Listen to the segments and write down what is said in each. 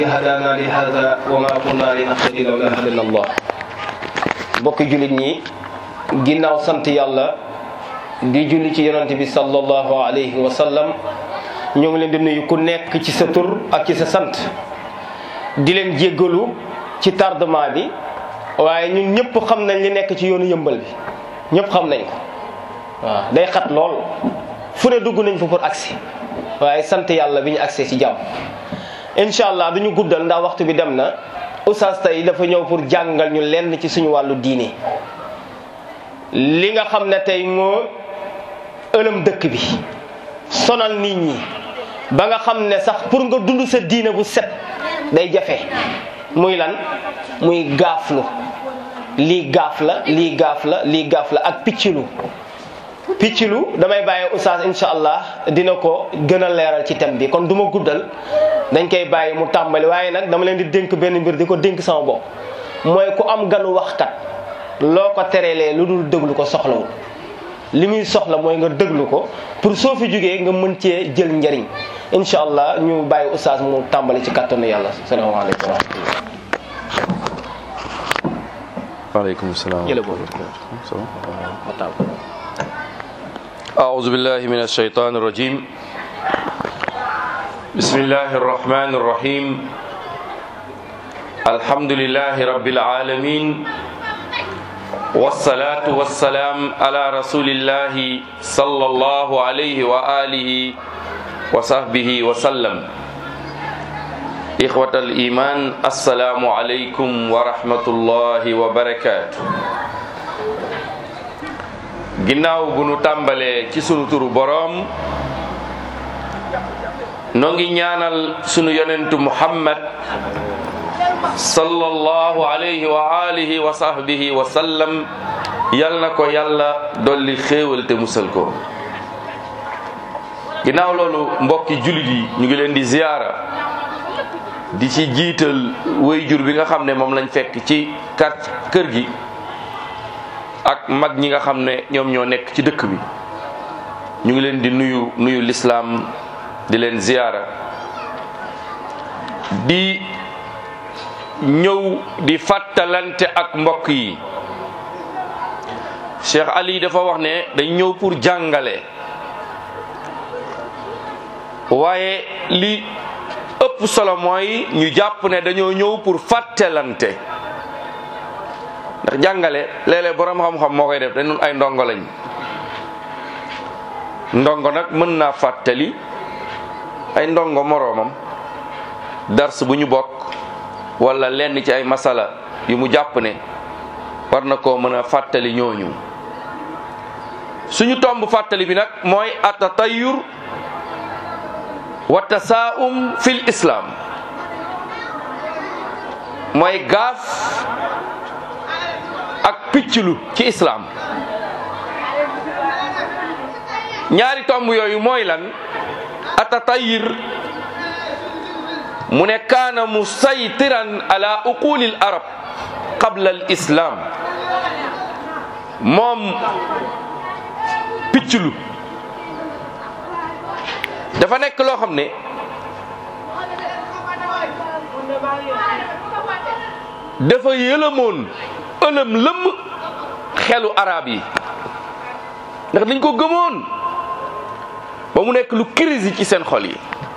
هدانا لهذا وما كنا لنهتدي لولا هدانا الله bokki jullit ñi ginnaaw sant yàlla di julli ci yonante bi sallallahu alayhi wa sallam ñoo ngi leen di nuyu ku nekk ci sa tur ak ci sa sant di leen jéggalu ci tardement bi waaye ñun ñëpp xam nañ li nekk ci yoonu yëmbal bi ñëpp xam nañ ko waaw day xat lool fu ne dugg nañ fa pour agsi waaye sant yàlla bi ñu agsee ci jàmm incha allah duñu guddal ndax waxtu bi dem na oustaz tey dafa ñëw pour jàngal ñu lenn ci suñu wàllu diine li nga xam ne tey moo ëlëm dëkk bi sonal nit ñi ba nga xam ne sax pour nga dund sa diine bu set day jafe muy lan muy gaaflu lii gaaf la lii gaaf la lii gaaf la ak piccilu piccilu damay bàyyi oustaz incha allah dina ko gën a leeral ci thème bi kon du ma guddal dañ koy bàyyi mu tàmbali waaye nag dama leen di dénk benn mbir di ko dénk sama bopp mooy ku am ganu waxkat loo ko terelee lu dul déglu ko soxlawul li muy soxla mooy nga déglu ko pour soo fi jógee nga mën cee jël njariñ incha allah ñu bàyyi oustaz mu tàmbali ci kattanu yàlla salaamaaleykum wa rahmatullah waaleykum salaam jële boobu أعوذ بالله من الشيطان الرجيم بسم الله الرحمن الرحيم الحمد لله رب العالمين والصلاة والسلام على رسول الله صلى الله عليه وآله وصحبه وسلم إخوة الإيمان السلام عليكم ورحمة الله وبركاته ginnaaw bu nu tàmbalee ci sunu turu boroom noo ngi ñaanal sunu yonentu muhammad sallallahu alayhi wa alihi wa sahbihi wa sallam yal na ko yàlla dolli xéewal te musal ko ginnaaw loolu mbokki jullit yi ñu ngi leen di ziyaara di ci jiital wayjur bi nga xam ne moom lañ fekk ci kar kër gi ak mag ñi nga xam ne ñoom ñoo nekk ci dëkk bi ñu ngi leen di nuyu nuyu lislaam di leen ziyaara di ñëw di fàttalante ak mbokk yi Cheikh Ali dafa wax ne dañ ñëw pour jàngale waaye li ëpp solo mooy ñu jàpp ne dañoo ñëw pour fàttalante ndax jàngale léeg-léeg borom xam-xam moo koy def dañ ay ndongo lañ ndongo nag mën naa fàttali ay ndongo moroomam dars bu ñu bokk wala lenn ci ay masala yu mu jàpp ne war na koo mën a fàttali ñooñu suñu tomb fàttali bi nag mooy atatayur wa tasaum fil islam mooy gaaf ak picclu ci islam ñaari tomb yooyu mooy lan atatayir mu ne kaana musaytiran ala uqulil arab qabla al islam moom picclu dafa nekk loo xam ne dafa yëlëmoon ëlëm lëmm xelu arab yi ndax dañ ko gëmoon ba mu nekk lu crise ci seen xol yi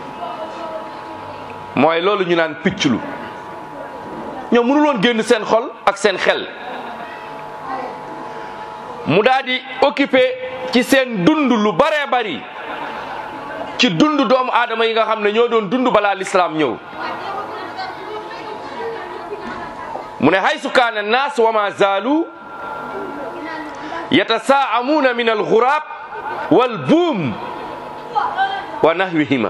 mooy loolu ñu naan picclu ñoom mënul woon génn seen xol ak seen xel mu daal di occupé ci seen dund lu baree bari ci dund doomu aadama yi nga xam ne ñoo doon dund balaa lislaam ñëw mu ne haysu kaana naas wa ma zaalu yatasaamuuna min alxuraab wal buum wa nahwihima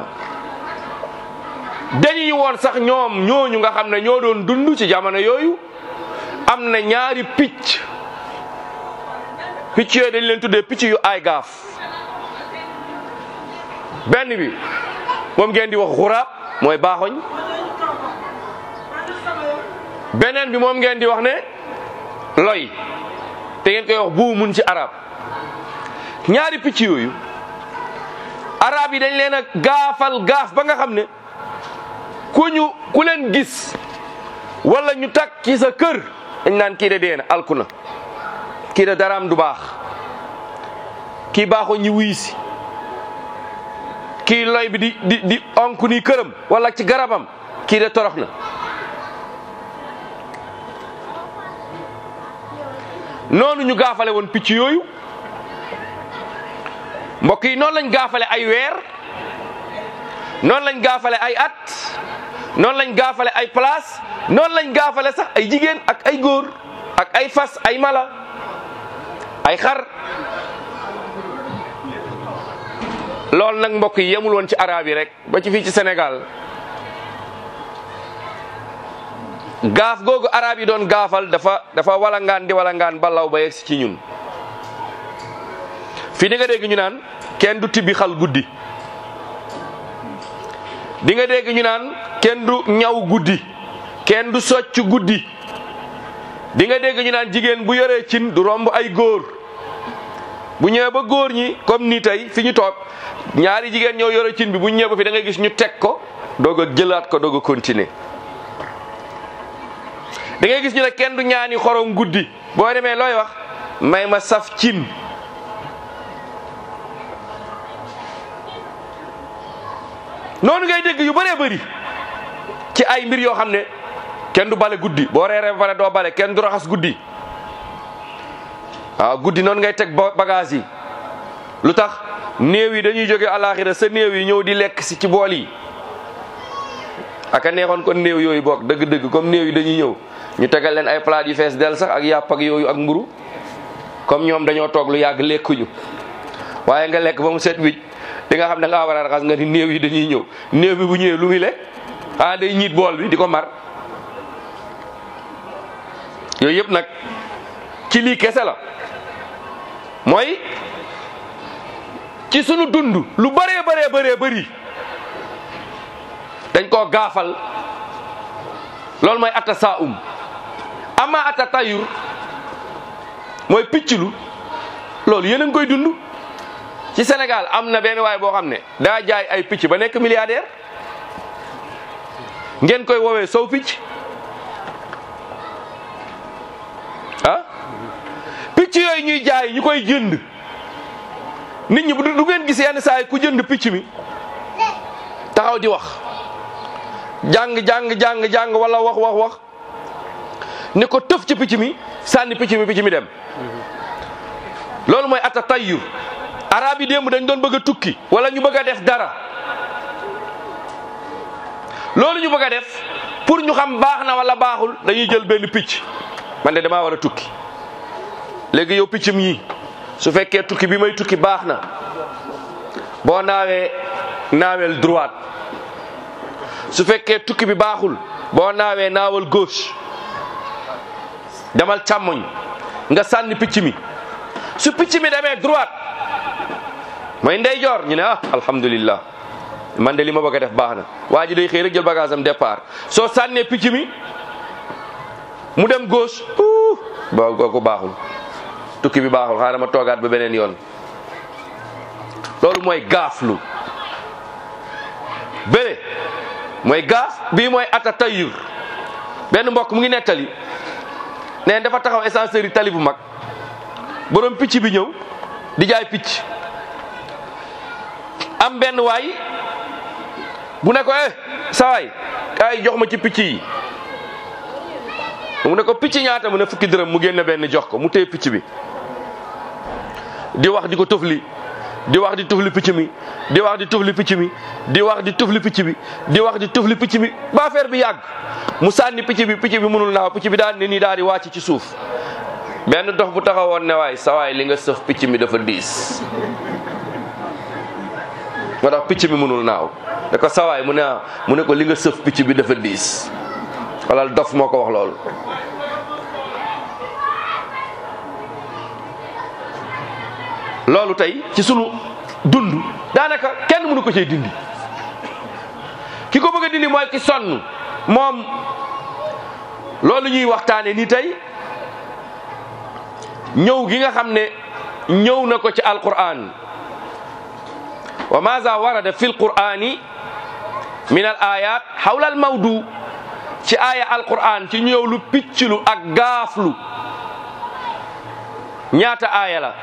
dañuy woon sax ñoom ñooñu nga xam ne ñoo doon dund ci jamono yooyu am na ñaari picc picc yooyu dañ leen tuddee picc yu ay gaaf benn bi moom ngeen di wax xuraab mooy baaxoñ beneen bi moom ngeen di wax ne loy te ngeen koy wax buu mun ci arab ñaari picc yooyu arab yi dañ leen a gaafal gaaf ba nga xam ne ku ñu ku leen gis wala ñu takk ci sa kër dañ naan kii de dee na alku na kii de daraam du baax kii baaxoo ñi wuy si kii loy bi di di di onku ni këram wala ci garabam kii de torox na noonu ñu gaafale woon picc yooyu mbokk yi noonu lañ gaafale ay weer noonu lañ gaafale ay at noonu lañ gaafale ay place noonu lañ gaafale sax ay jigéen ak ay góor ak ay fas ay mala ay xar loolu nag mbokk yi yemul woon ci arab yi rek ba ci fii ci Sénégal gaaf googu arab yi doon gaafal dafa dafa walangaan di walangaan balaw ba yegsi ci ñun fii di nga dégg ñu naan kenn du tibbi xal guddi di nga dégg ñu naan kenn du ñaw guddi kenn du socc guddi di nga dégg ñu naan jigéen bu yoree cin du romb ay góor bu ñëwee ba góor ñi comme ni tey fi ñu toog ñaari jigéen ñoo yore cin bi bu ñëwee ba fi da ngay gis ñu teg ko doog a jëlaat ko doog a continuer da ngay gis ñu ne kenn du ñaani xorom guddi boo demee looy wax may ma saf cin noonu ngay dégg yu bëree bëri ci ay mbir yoo xam ne kenn du bale guddi boo reeree ba pare doo bale kenn du raxas guddi waaw guddi noonu ngay teg bagage yi lu tax néew yi dañuy jóge alaxira sa néew yi ñëw di lekk si ci bool yi aka neexoon kon néew yooyu bokk dëgg-dëgg comme néew yi dañuy ñëw ñu tegal leen ay plat yu fees del sax ak yàpp ak yooyu ak mburu comme ñoom dañoo toog lu yàgg lekkuñu waaye nga lekk ba mu set wicc di nga xam ne nga war a raxas nga ni néew yi dañuy ñëw néew bi bu ñëwee lu muy lekk ah day ñiit bool bi di ko mar yooyu yëpp nag ci lii kese la mooy ci sunu dund lu bëree bëree bëree bëri dañ koo gaafal loolu mooy atta saa um ama atta tayur mooy picclu loolu yéen a ngi koy dund ci Sénégal am na benn waay boo xam ne daa jaay ay picc ba nekk milliardaire ngeen koy woowee sow picc ah picc yooyu ñuy jaay ñu koy jënd nit ñi bu du ngeen gis yenn saa yi ku jënd picc mi taxaw di wax jàng jàng jàng jàng wala wax wax wax ne ko tëf ci picc mi sànni picc mi picc mi dem loolu mooy atta tayyur arab yi démb dañ doon bëgg a tukki wala ñu bëgg a def dara loolu ñu bëgg a def pour ñu xam baax na wala baaxul dañuy jël benn picc man de damaa war a tukki léegi yow picc mi su fekkee tukki bi may tukki baax na boo naawee naawel droite su fekkee tukki bi baaxul boo naawee naawal gauche demal càmmoñ nga sànni picc mi su picc mi demee droite mooy ndeyjoor ñu ne ah alhamdulillah man de li ma bëgg a def baax na waa ji day xëy rek jël bagage am départ soo sànnee picc mi mu dem gauche uh ba kooku baaxul tukki bi baaxul xaaral ma toogaat ba beneen yoon loolu mooy gaaflu bële mooy gaaf bii mooy ata tayyur benn mbokk mu ngi nettali nee dafa taxaw ascenseur yi tali bu mag borom picc bi ñëw di jaay picc am benn waay bu ne ko eh sa waay kaay jox ma ci picc yi mu ne ko picc ñaata mu ne fukki dërëm mu génne benn jox ko mu téye picc bi di wax di ko tufli di wax di tufli picc mi di wax di tufli picc mi di wax di tufli picc bi di wax di tufli picc mi ba affaire bi yàgg mu sànni picc bi picc bi mënul naaw picc bi daal ne nii daal di wàcc ci suuf benn dox bu taxawoon ne waay sa waay li nga sëf picc mi dafa diis moo tax picc mi mënul naaw da ko sawaay mu ne mu ne ko li nga sëf picc bi dafa diis wala dof moo ko wax loolu loolu tey ci sunu dund daanaka kenn mënu ko cee dindi ki ko bëgg a dindi mooy ki sonn moom loolu ñuy waxtaane ni tey ñëw gi nga xam ne ñëw na ko ci alquran wa maza warada fi lqurani min al ayat xawla al mawdu ci aaya alquran ci ñëw lu picclu ak gaaflu ñaata aaya la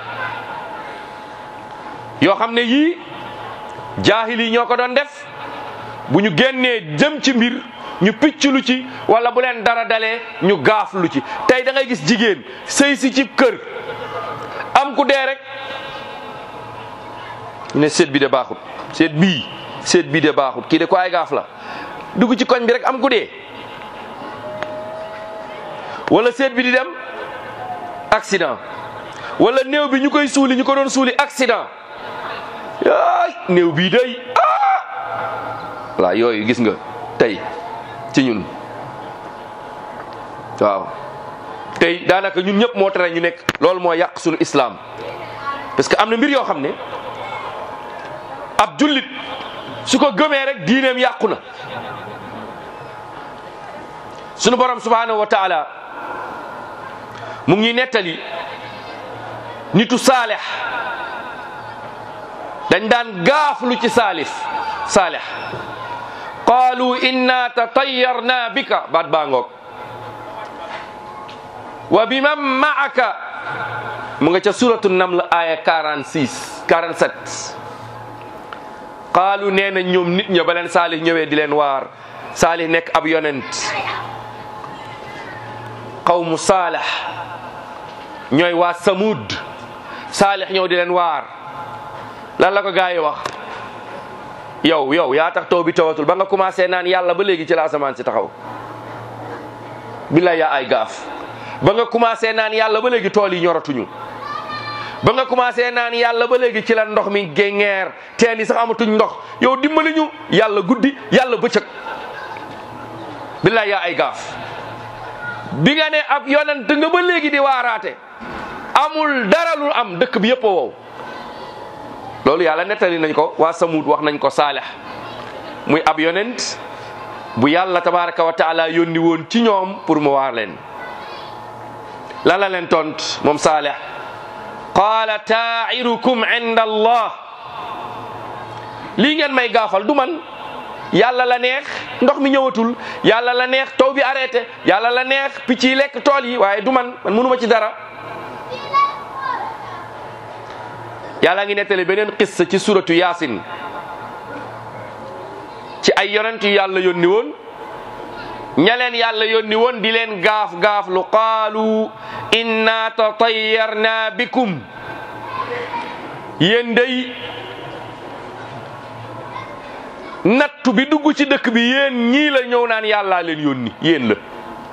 yoo xam ne yii jaahil yi ñoo ko doon def bu ñu génnee jëm ci mbir ñu picclu ci wala bu leen dara dalee ñu gaaflu ci tey da ngay gis jigéen sëy si ci kër am ku dee rek ñu ne seet bi de baaxut seet bii seet bii de baaxut kii de ko ay gaaf la dugg ci koñ bi rek am ku dee wala seet bi di dem accident wala néew bi ñu koy suuli ñu ko doon suuli accident ay néew bii day ah voilà yooyu gis nga tey ci ñun waaw tey daanaka ñun ñëpp moo tere ñu nekk loolu moo yàq suñu islam parce que am na mbir yoo xam ne ab jullit su ko gëmee rek diineem yàqu na sunu borom subhanahu wa taala mu ngi nettali nitu saalex dañ daan gaaflu ci saalif saalex qaalu inna tatayyarna bika baat baa ngoog wa biman maaka mu nga ca suratu naml aya 46 47 qaalu nee na ñoom nit ña ba leen saalih ñëwee di leen waar saalih nekk ab yonent qawmu saalax ñooy waa samud saalix ñëw di leen waar lan la ko gaa yi wax yow yow yaa tax taw bi tawatul ba nga commencé naan yàlla ba léegi ci la asamaan si taxaw billaay yaa ay gaaf ba nga commencé naan yàlla ba léegi tool yi ñoratuñu ba nga commencé naan yàlla ba léegi ci la ndox mi géngeer teen yi sax amatuñ ndox yow dimbali ñu yàlla guddi yàlla bëccëg billaay yaa ay gaaf bi nga ne ab yonent nga ba léegi di waaraate amul dara lu am dëkk bi yëpp a wow loolu yàlla nettali nañ ko waa Samud wax nañ ko Saalex muy ab yonent bu yàlla tabaraka wa taala yónni woon ci ñoom pour mu waar leen lan la leen tont moom Saalex qaala taa'irukum inda allah lii ngeen may gaafal du man yàlla la neex ndox mi ñëwatul yàlla la neex taw bi arrêté yàlla la neex picc yi lekk tool yi waaye du man man mënuma ci dara yàlla ngi nettali beneen qissa ci suratu yaasin ci ay yonent yu yàlla yónni woon ña leen yàlla yónni woon di leen gaaf gaaf lu qaalu inna tatayyarna bikum yéen day nattu bi dugg ci dëkk bi yéen ñii la ñëw naan yàllaa leen yónni yéen la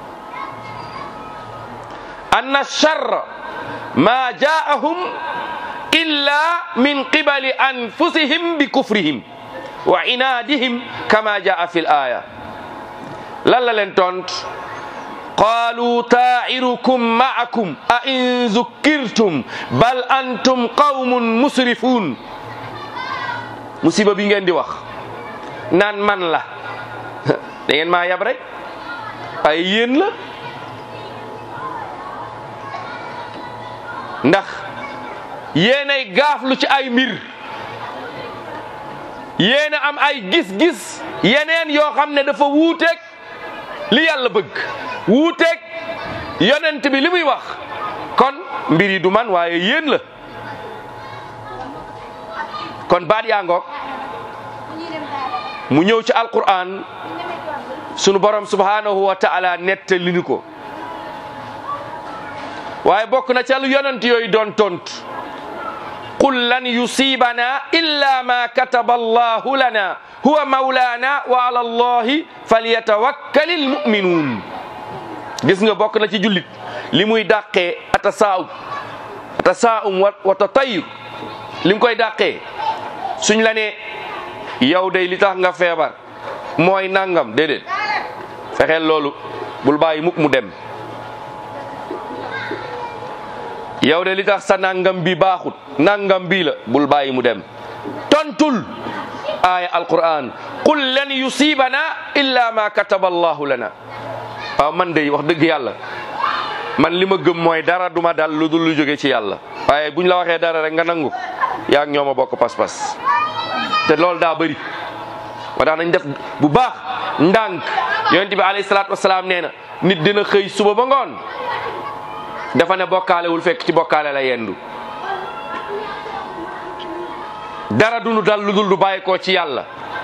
anna charra ma jaahum illa min qibali anfusihim bi kufrihim wa inaadihim kama jaa fi l aya lan la leen tont qaalu taa'irukum ma'akum a in zukkirtum bal antum qawmun musrifun musiba bi ngeen di wax naan man la da ngeen maa yab rek ay yéen la ndax yéenay gaaflu ci ay mbir yéen a am ay gis-gis yeneen yoo xam ne dafa wuuteeg li yàlla bëgg wuuteeg yonent bi li muy wax kon mbir yi du man waaye yéen la kon baat yaa ngoog mu ñëw ci alquran sunu borom subhanahu wa taala nettali ni ko waaye bokk na ca lu yonent yooyu doon tontu qul lan yusibana illa ma kataba allahu lana huwa mawlana wa ala allahi falyatawakkal almuminun gis nga bokk na ci jullit li muy dàqee atasaa'um atasaa'um wa tatayur li mu koy dàqee suñ la ne yow day li tax nga feebar mooy nangam déedéet fexeel loolu bul bàyyi mukk mu dem yow de li tax sa nangam bi baaxut nangam bii la bul bàyyi mu dem tontul aaya alquran qul lan yusibana illa ma kataba allahu lana waaw man de wax dëgg yàlla man li ma gëm mooy dara duma dal lu dul lu jóge ci yàlla waaye buñ la waxee dara rek nga nangu yaa ak ñooma bokk pas-pas te loolu daa bëri moo tax nañ def bu baax ndànk yonent bi alayhi salaatu wasalaam nee na nit dina xëy suba ba ngoon dafa ne bokkaalewul fekk ci bokkaale la yendu dara dunu dal lu dul du bàyyi ko ci yàlla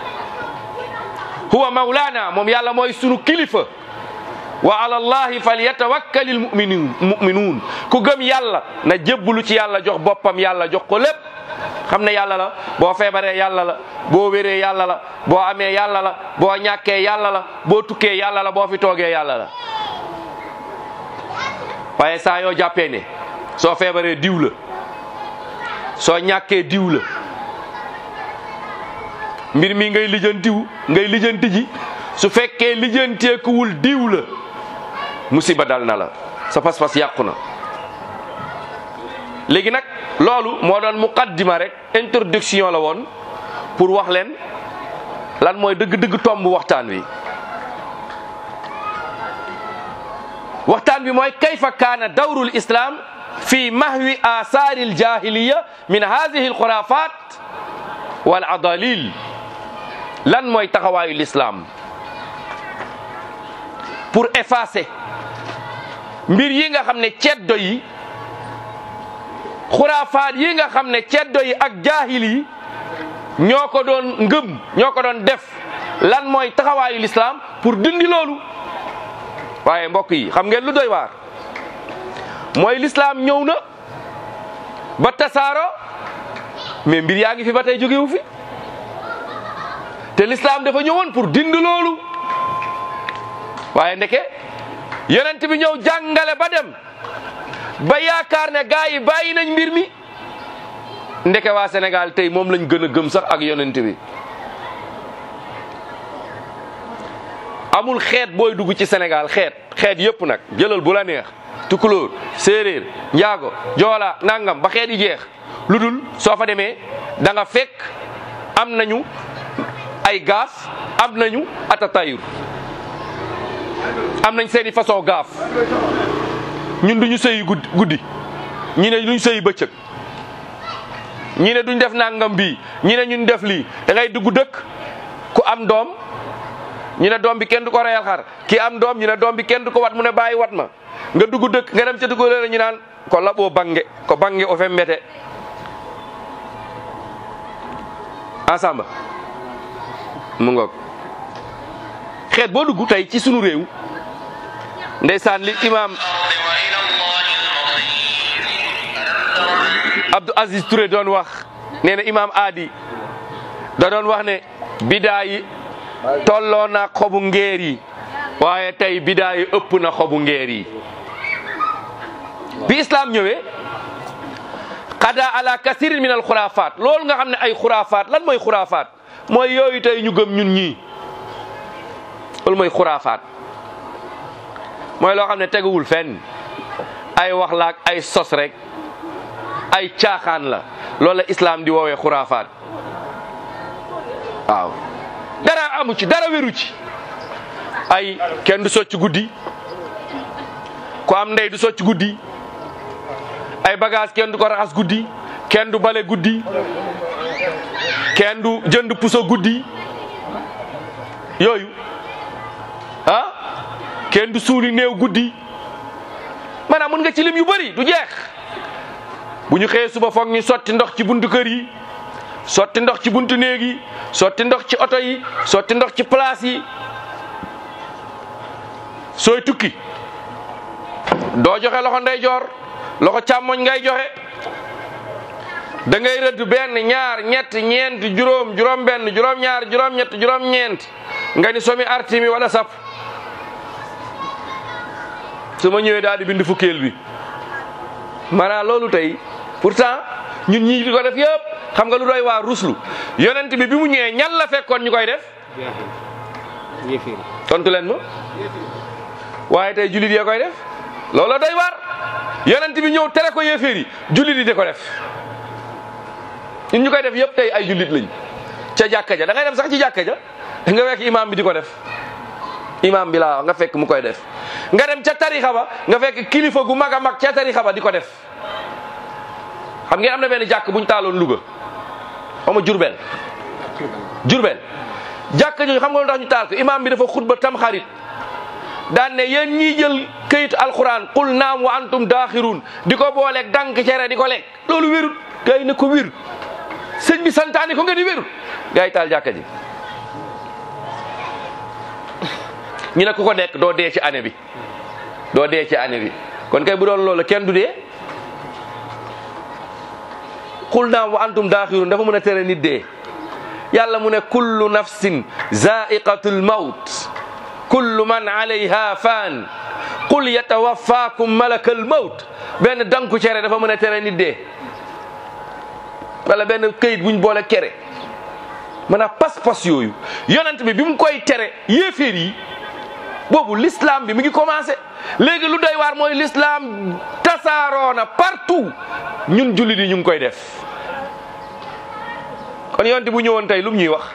huwa mawlaana moom yàlla mooy sunu kilifa wa ala allahi falyatawakkalil mu'minun mu'minuun ku gëm yàlla na jébbalu ci yàlla jox boppam yàlla jox ko lépp xam ne yàlla la boo feebaree yàlla la boo wéree yàlla la boo amee yàlla la boo ñàkkee yàlla la boo tukkee yàlla la boo fi toogee yàlla la waaye saa yoo jàppee ne soo feebaree diw la soo ñàkkee diw la mbir mi ngay lijjantiw ngay lijjanti ji su fekkee lijjanteekuwul diw la musiba dal na la sa pas-pas yàqu na léegi nag loolu moo doon muqaddima rek introduction la woon pour wax leen lan mooy dëgg-dëgg tomb waxtaan wi waxtaan bi mooy kayfa kaana dawrul islam fi mahwi asaari aljahiliya min hadihi alxurafat wal adalil lan mooy taxawaayu l'islam pour effacer mbir yi nga xam ne ceddo yi xuraafaat yi nga xam ne ceddo yi ak jaahil yi ñoo ko doon ngëm ñoo ko doon def lan mooy taxawaayu l'islam pour dindi loolu waaye mbokk yi xam ngeen lu doy waar mooy l'islam ñëw na ba tasaaro mais mbir yaa ngi fi ba tey jógewu fi te l'islam dafa ñëwoon pour dindi loolu waaye ndeke yonent bi ñëw jàngale ba dem ba yaakaar ne gaa yi bàyyi nañ mbir mi ndeke waa Sénégal tey moom lañ gën a gëm sax ak yonent bi amul xeet booy dugg ci Sénégal xeet xeet yëpp nag jëlal bu la neex tukulóor séeréer njaago joola nangam ba xeet yi jeex lu dul soo fa demee da nga fekk am nañu ay gaaf am nañu atatayur am nañ seeni façon gaaf ñun duñu sëyi guddi guddi ñi ne duñ sëyi bëccëg ñi ne duñ def nangam bii ñi ne ñun def lii da ngay dugg dëkk ku am doom ñu ne doom bi kenn du ko reyal xar ki am doom ñu ne doom bi kenn du ko wat mu ne bàyyi wat ma nga dugg dëkk nga dem ca dugg leen ñu naan ko laɓoo bange ko bange o fe mbete ensemble mu ngoog xeet boo dugg tey ci sunu réew ndeysaan li imam Abdou Aziz Touré doon wax nee na imam Adi da doon wax ne bidaa yi tolloo na xobu ngeer yi waaye tey bidaa yi ëpp na xobu ngeer yi bi islam ñëwee xada ala kasirin min al xuraafaat loolu nga xam ne ay xuraafaat lan mooy xuraafaat mooy yooyu tey ñu gëm ñun ñii loolu mooy xuraafaat mooy loo xam ne teguwul fenn ay wax la ak ay sos rek ay caaxaan la loolu la islam di woowee xuraafaat waaw dara amu ci dara wéru ci ay kenn du socc guddi ku am ndey du socc guddi ay bagage kenn du ko raxas guddi kenn du bale guddi kenn du jënd puso guddi yooyu ah kenn du suuli néew guddi maanaam mën nga ci lim yu bëri du jeex bu ñu xëyee suba foog ñu sotti ndox ci buntu kër yi sotti ndox ci buntu néeg yi sotti ndox ci oto yi sotti ndox ci place yi sooy tukki doo joxe loxo ndeyjoor loxo càmmoñ ngay joxe da ngay rëdd benn ñaar ñett ñeent juróom juróom benn juróom ñaar juróom ñett juróom ñeent nga ni somi artimi wala sap su ma ñëwee daal di bind fukkeel bi maanaam loolu tey pourtant ñun ñii di ko def yëpp xam nga lu doy waa ruslu yonent bi bi mu ñëwee ñan la fekkoon ñu koy def tontu leen ma waaye tey jullit yee koy def loolu doy waar yonent bi ñëw tere ko yéeféer yi jullit yi di ko def ñun ñu koy def yëpp tey ay jullit lañ ca jàkka ja da ngay dem sax ci jàkka ja nga fekk imam bi di ko def imam bi laa nga fekk mu koy def nga dem ca tarixa ba nga fekk kilifa gu mag a mag ca tarixa ba di ko def xam ngeen am na benn jàkk buñ taaloon Louga xaw ma Jurbel Jurbel jàkka jooju xam nga lu tax ñu taal ko imaam bi dafa xutba tam xarit daan ne yéen ñiy jël këyitu alquran qul naam wa antum daaxiruun di ko booleeg dank cere di ko lekk loolu wérut gars yi ne ko wér sëñ bi santaane ko nga di wérut gars yi taal jàkka ji ñu ne ku ko nekk doo dee ci année bi doo dee ci année bi kon kay bu doon loolu kenn du dee qul naam wa antum daaxiruun dafa mën a tere nit dee yàlla mu ne kullu nafsin zaiqatul mawt kullu man alayha faan qul yatawaffakum malakal mawt benn danku cere dafa mën a tere nit dee wala benn këyit buñ boole kere maanaam pas-pas yooyu yonent bi bi mu koy tere yéeféer yi boobu l'islam bi mi ngi commencé léegi lu doy waar mooy l'islam tasaaroona partout ñun jullit yi ñu ngi koy def kon yonent bu ñëwoon tey lu mu ñuy wax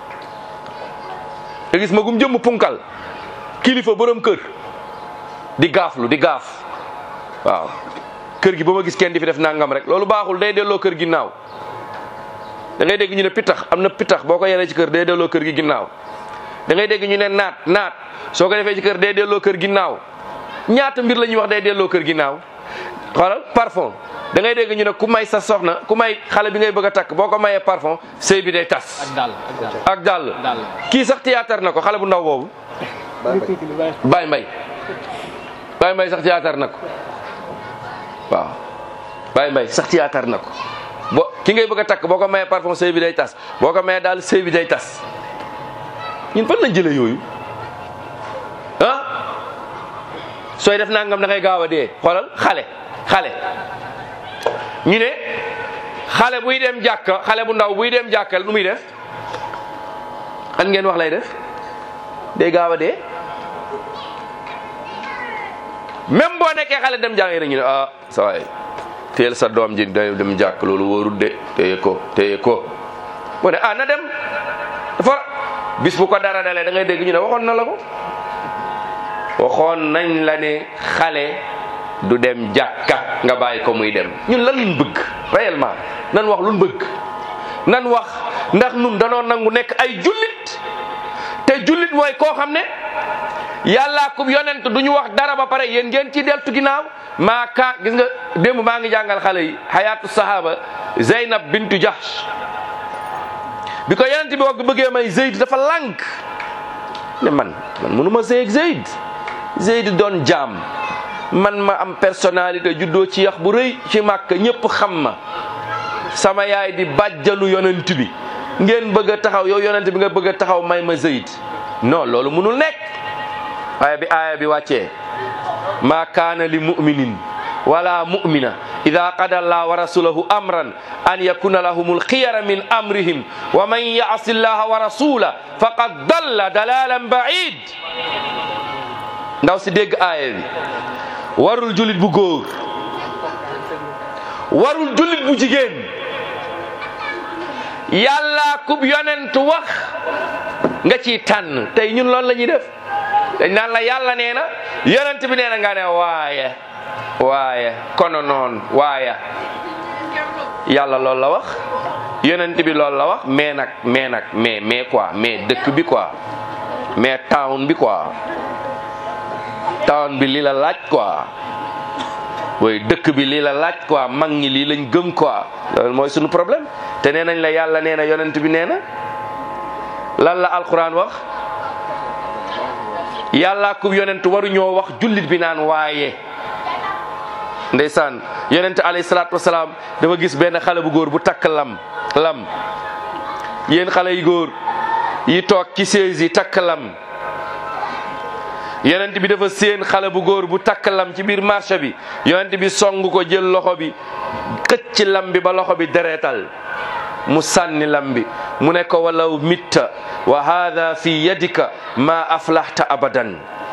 te gis ma gum jëmm punkal kilifa borom kër di gaaflu di gaaf waaw kër gi ba ma gis kenn di fi def nangam rek loolu baaxul day delloo kër ginnaaw da ngay dégg ñu ne pitax am na pitax boo ko yaree ci kër day delloo kër gi ginnaaw da ngay dégg ñu ne naat naat soo ko defee ci kër day delloo kër ginnaaw ñaata mbir la ñuy wax day delloo kër ginnaaw xoolal parfum da ngay dégg ñu ne ku may sa soxna ku may xale bi ngay bëgg a takk boo ko mayee parfum sëy bi day tas. ak dàll ak dàll. ak dàll dàll. kii sax théâtre na ko xale bu ndaw boobu. Baye Mbaye Baye Mbaye sax théâtre na ko waaw Baye Mbaye sax théâtre na ko bo ki ngay bëgg a takk boo ko mayee parfum sëy bi day tas boo ko mayee daal sëy bi day tas ñun fan lañ jëlee yooyu ah sooy def nangam da ngay gaaw a dee xoolal xale xale ñu ne xale buy dem jàkka xale bu ndaw buy dem jàkkal nu muy def an ngeen wax lay def day gaaw a dee même boo nekkee xale dem jàng rek ñu ne ah sa waay teel sa doom ji day dem jàkk loolu wóorul de téye ko téye ko mu ne ah na dem dafa bis bu ko dara dalee da ngay dégg ñu ne waxoon na la ko waxoon nañ la ne xale du dem jàkka nga bàyyi ko muy dem ñun lan luñ bëgg réellement nan wax luñ bëgg nan wax ndax nun danoo nangu nekk ay jullit te jullit mooy koo xam ne yàllaa kub yonent du ñu wax dara ba pare yéen ngeen ci deltu ginnaaw maa ka gis nga démb maa ngi jàngal xale yi xayaatu sahaba Zeynab bintu Jahsh bi ko yonent bi wax bëggee may Zeyd dafa lànk ne man man mënu ma sëy ak Zeyd Zeyd doon jaam man ma am personnalité juddoo ci yax bu rëy ci màkk ñëpp xam ma sama yaay di bàjjanu yonent bi ngeen bëgg a taxaw yow yonent bi nga bëgg a taxaw may ma Zeyd non loolu mënul nekk aaya bi aaya bi wàccee ma kaana li muminin wala mumina ida qada allah wa rasulahu amran an yakuna lahum alxiyara min amrihim wa man yaasi allaha wa rasula faqad dalla dalalan baid ndaw si dégg aaya bi warul julit bu góor warul julit bu jigéen yàlla kub yonent wax nga ciy tànn tey ñun loolu la ñuy def dañ naan la yàlla nee na yonent bi nee na nga ne waaye waaye kono noon waaye yàlla loolu la wax yonent bi loolu la wax mais nag mais nag mais mais quoi mais dëkk bi quoi mais town bi quoi town bi li la laaj quoi booy dëkk bi lii la laaj quoi mag ñi lii lañ gëm quoi loolu mooy suñu problème te nee nañ la yàlla nee na yonent bi nee na lan la alquran wax yàlla ku yonent waru ñoo wax jullit bi naan waaye ndeysaan yonent alayhi salaatu wasalaam dafa gis benn xale bu góor bu takk lam lam yéen xale yu góor yi toog ci sées yi takk lam yonent bi dafa séen xale bu góor bu takk lam ci biir marché bi yonent bi song ko jël loxo bi xëcc lam bi ba loxo bi dereetal mu sànni lam bi mu ne ko walaw mitta wa hada fi yadika ma aflahta abadan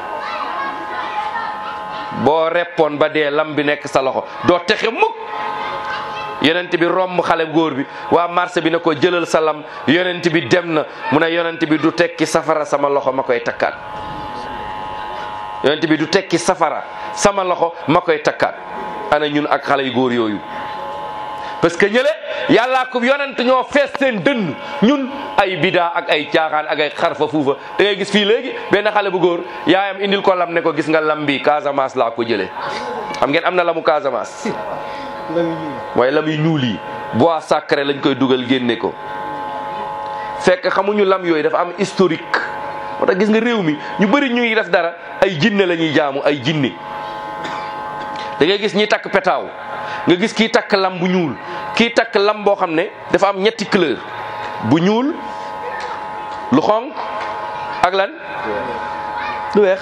boo reppoon ba dee lam bi nekk sa loxo doo texe mukk yonent bi romb xale góor bi waa marché bi ne ko jëlal sa lam yonent bi dem na mu ne yonent bi du tekki safara sama loxo ma koy takkaat yonent bi du tekki safara sama loxo ma koy takkaat ana ñun ak xale yu góor yooyu parce que ñële yàllaa ko yonent ñoo fees seen dënn ñun ay bidaa ak ay caaxaan ak ay xarfa fuufa da ngay gis fii léegi benn xale bu góor yaayam indil ko lam ne ko gis nga lam bi Casamance laa ko jëlee xam ngeen am na lamu Casamance mooy lam yu ñuul yi bois sacré lañ koy dugal génne ko fekk xamuñu lam yooyu dafa am historique moo tax gis nga réew mi ñu bëri ñu ngi def dara ay jinne la ñuy jaamu ay jinne da ngay gis ñi takk petaaw nga gis kii takk lam bu ñuul kii takk lam boo xam ne dafa am ñetti couleur bu ñuul lu xonq ak lan lu weex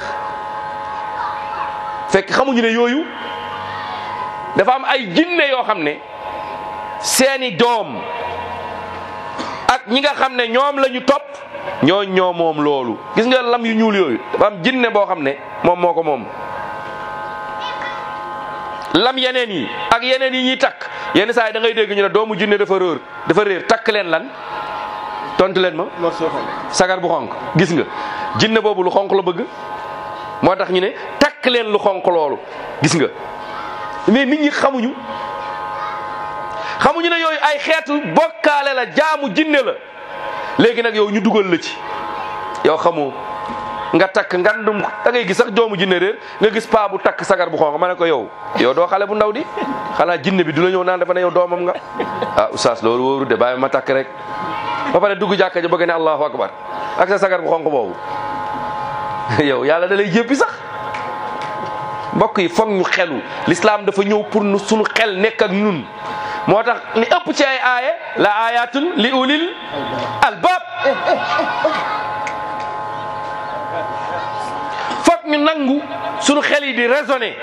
fekk xamuñu ne yooyu dafa am ay jinne yoo xam ne seeni doom ak ñi nga xam ne ñoom la ñu topp ñoo ñoo moom loolu gis nga lam yu ñuul yooyu dafa am jinne boo xam ne moom moo ko moom lam yeneen yi ak yeneen yi ñuy takk yenn saa yi da ngay dégg ñu ne doomu jinne dafa réer dafa réer takk leen lan tontu leen ma sagar bu xonq gis nga jinne boobu lu xonq la bëgg moo tax ñu ne takk leen lu xonq loolu gis nga mais nit ñi xamuñu xamuñu ne yooyu ay xeetu bokkaale la jaamu jinne la léegi nag yow ñu dugal la ci yow xamoo nga takk ngandum da ngay gis sax doomu jinne réer nga gis paa bu takk sagar bu xonq ma ne ko yow yow doo xale bu ndaw di xanaa jinne bi du la ñëw naan dafa ne yow doomam nga ah oustaz loolu wóoru de bàyyi ma takk rek ba pare dugg jàkka ja bëgg ne allahu akbar ak sa sagar bu xonq boobu yow yàlla da lay jéppi sax mbokk yi foog ñu xelu l'islam dafa ñëw pour nu suñu xel nekk ak ñun moo tax li ëpp ci ay aaye la ayatun li ulil albab foog ñu nangu suñu xel yi di raisonner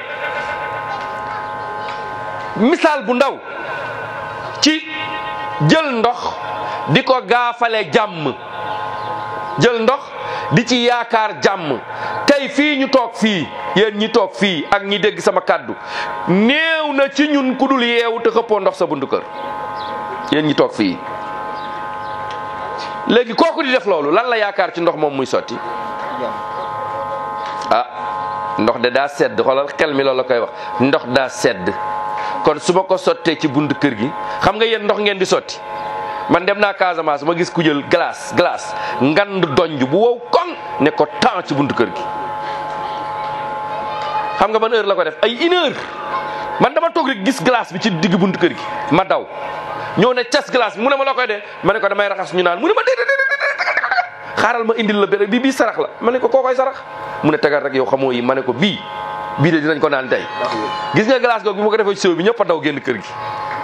misaal bu ndaw ci jël ndox di ko gaafale jàmm jël ndox di ci yaakaar jàmm tey fii ñu toog fii yéen ñi toog fii ak ñi dégg sama kàddu néew na ci ñun ku dul yeewu te xëppoo ndox sa buntu kër yéen ñi toog fii léegi kooku di def loolu lan la yaakaar ci ndox moom muy sotti ah ndox de daa sedd xoolal xel mi loolu la koy wax ndox daa sedd kon su ma ko sottee ci buntu kër gi xam nga yéen ndox ngeen di sotti man dem naa Casamance ma gis ku jël glace glace ngand donj bu wow koŋ ne ko temps ci buntu kër gi xam nga ban heure la ko def ay une heure man dama toog rek gis glace bi ci digg buntu kër gi ma daw ñëw ne cas glace bi mu ne ma la koy dee ma ne ko damay raxas ñu naan mu ne ma déedéet xaaral ma indil la benn bi bii sarax la ma ne ko koo koy sarax mu ne tegal rek yow xamoo yi ma ne ko bii bii de dinañ ko naan tey gis nga glace googu bi ma ko defee ci séw bi ñëpp a daw génn kër gi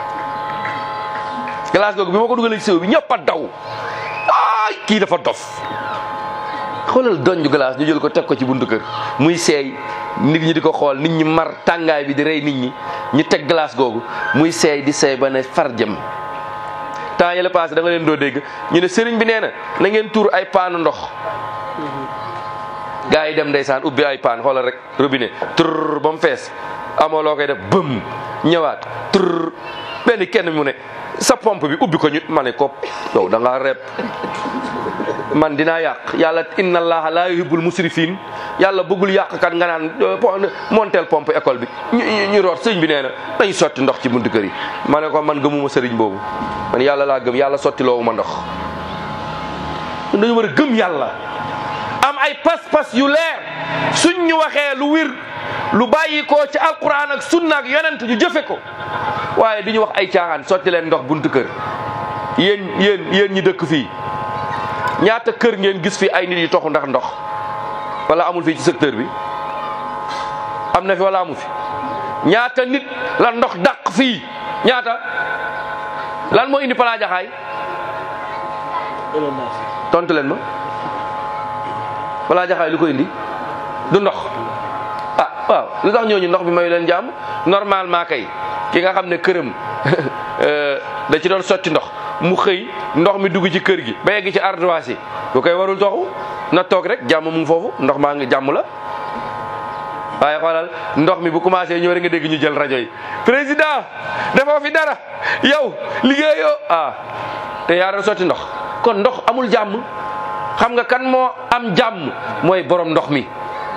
glace googu bi ma ko dugalee ci séw bi ñëpp a daw ay kii dafa dof xoolal donju glace ñu jël ko teg ko ci buntu kër muy seey nit ñi di ko xool nit ñi mar tàngaay bi di rey nit ñi ñu teg glace googu muy seey di seey ba ne far jëm temps yële passé da nga leen doo dégg ñu ne sëriñ bi nee na na ngeen tuur ay paanu ndox gaa yi dem ndeysaan ubbi ay paan xoolal rek robinet tur ba mu fees amoo loo koy def bëm ñëwaat tur benn kenn mu ne sa pompe bi ubbi ko ñu ma ne ko yow da ngaa repp man dinaa yàq yàlla inna allaha la yuhibbul musrifin yàlla bëggul yàqkat nga naan montel pompe école bi ñu ñu root sëñ bi nee na dañu sotti ndox ci buntu kër yi ma ne ko man gëmuma sëriñ boobu man yàlla laa gëm yàlla sotti loowu ma ndox dañu war a gëm yàlla am ay pas-pas yu leer suñ ñu waxee lu wir lu bàyyi ko ci alquran ak sunna ak yonent ñu jëfe ko waaye du ñu wax ay caaxaan sotti leen ndox buntu kër yéen yéen yéen ñi dëkk fii ñaata kër ngeen gis fi ay nit yi toxu ndax ndox wala amul fii ci secteur bi am na fi wala amu fi ñaata nit la ndox dàq fii ñaata lan moo indi Plan Jaxaay tontu leen ma Plan Jaxaay lu ko indi du ndox ah waaw lu tax ñooñu ndox bi mayu leen jàmm normalement kay ki nga xam ne këram da ci doon sotti ndox mu xëy ndox mi dugg ci kër gi ba yegg ci ardoise yi bu koy warul toxu na toog rek jàmm mu ngi foofu ndox maa ngi jàmm la waaye xoolal ndox mi bu commencé ñëw rek nga dégg ñu jël rajo yi président defoo fi dara yow liggéeyoo ah te yaa doon sotti ndox kon ndox amul jàmm xam nga kan moo am jàmm mooy borom ndox mi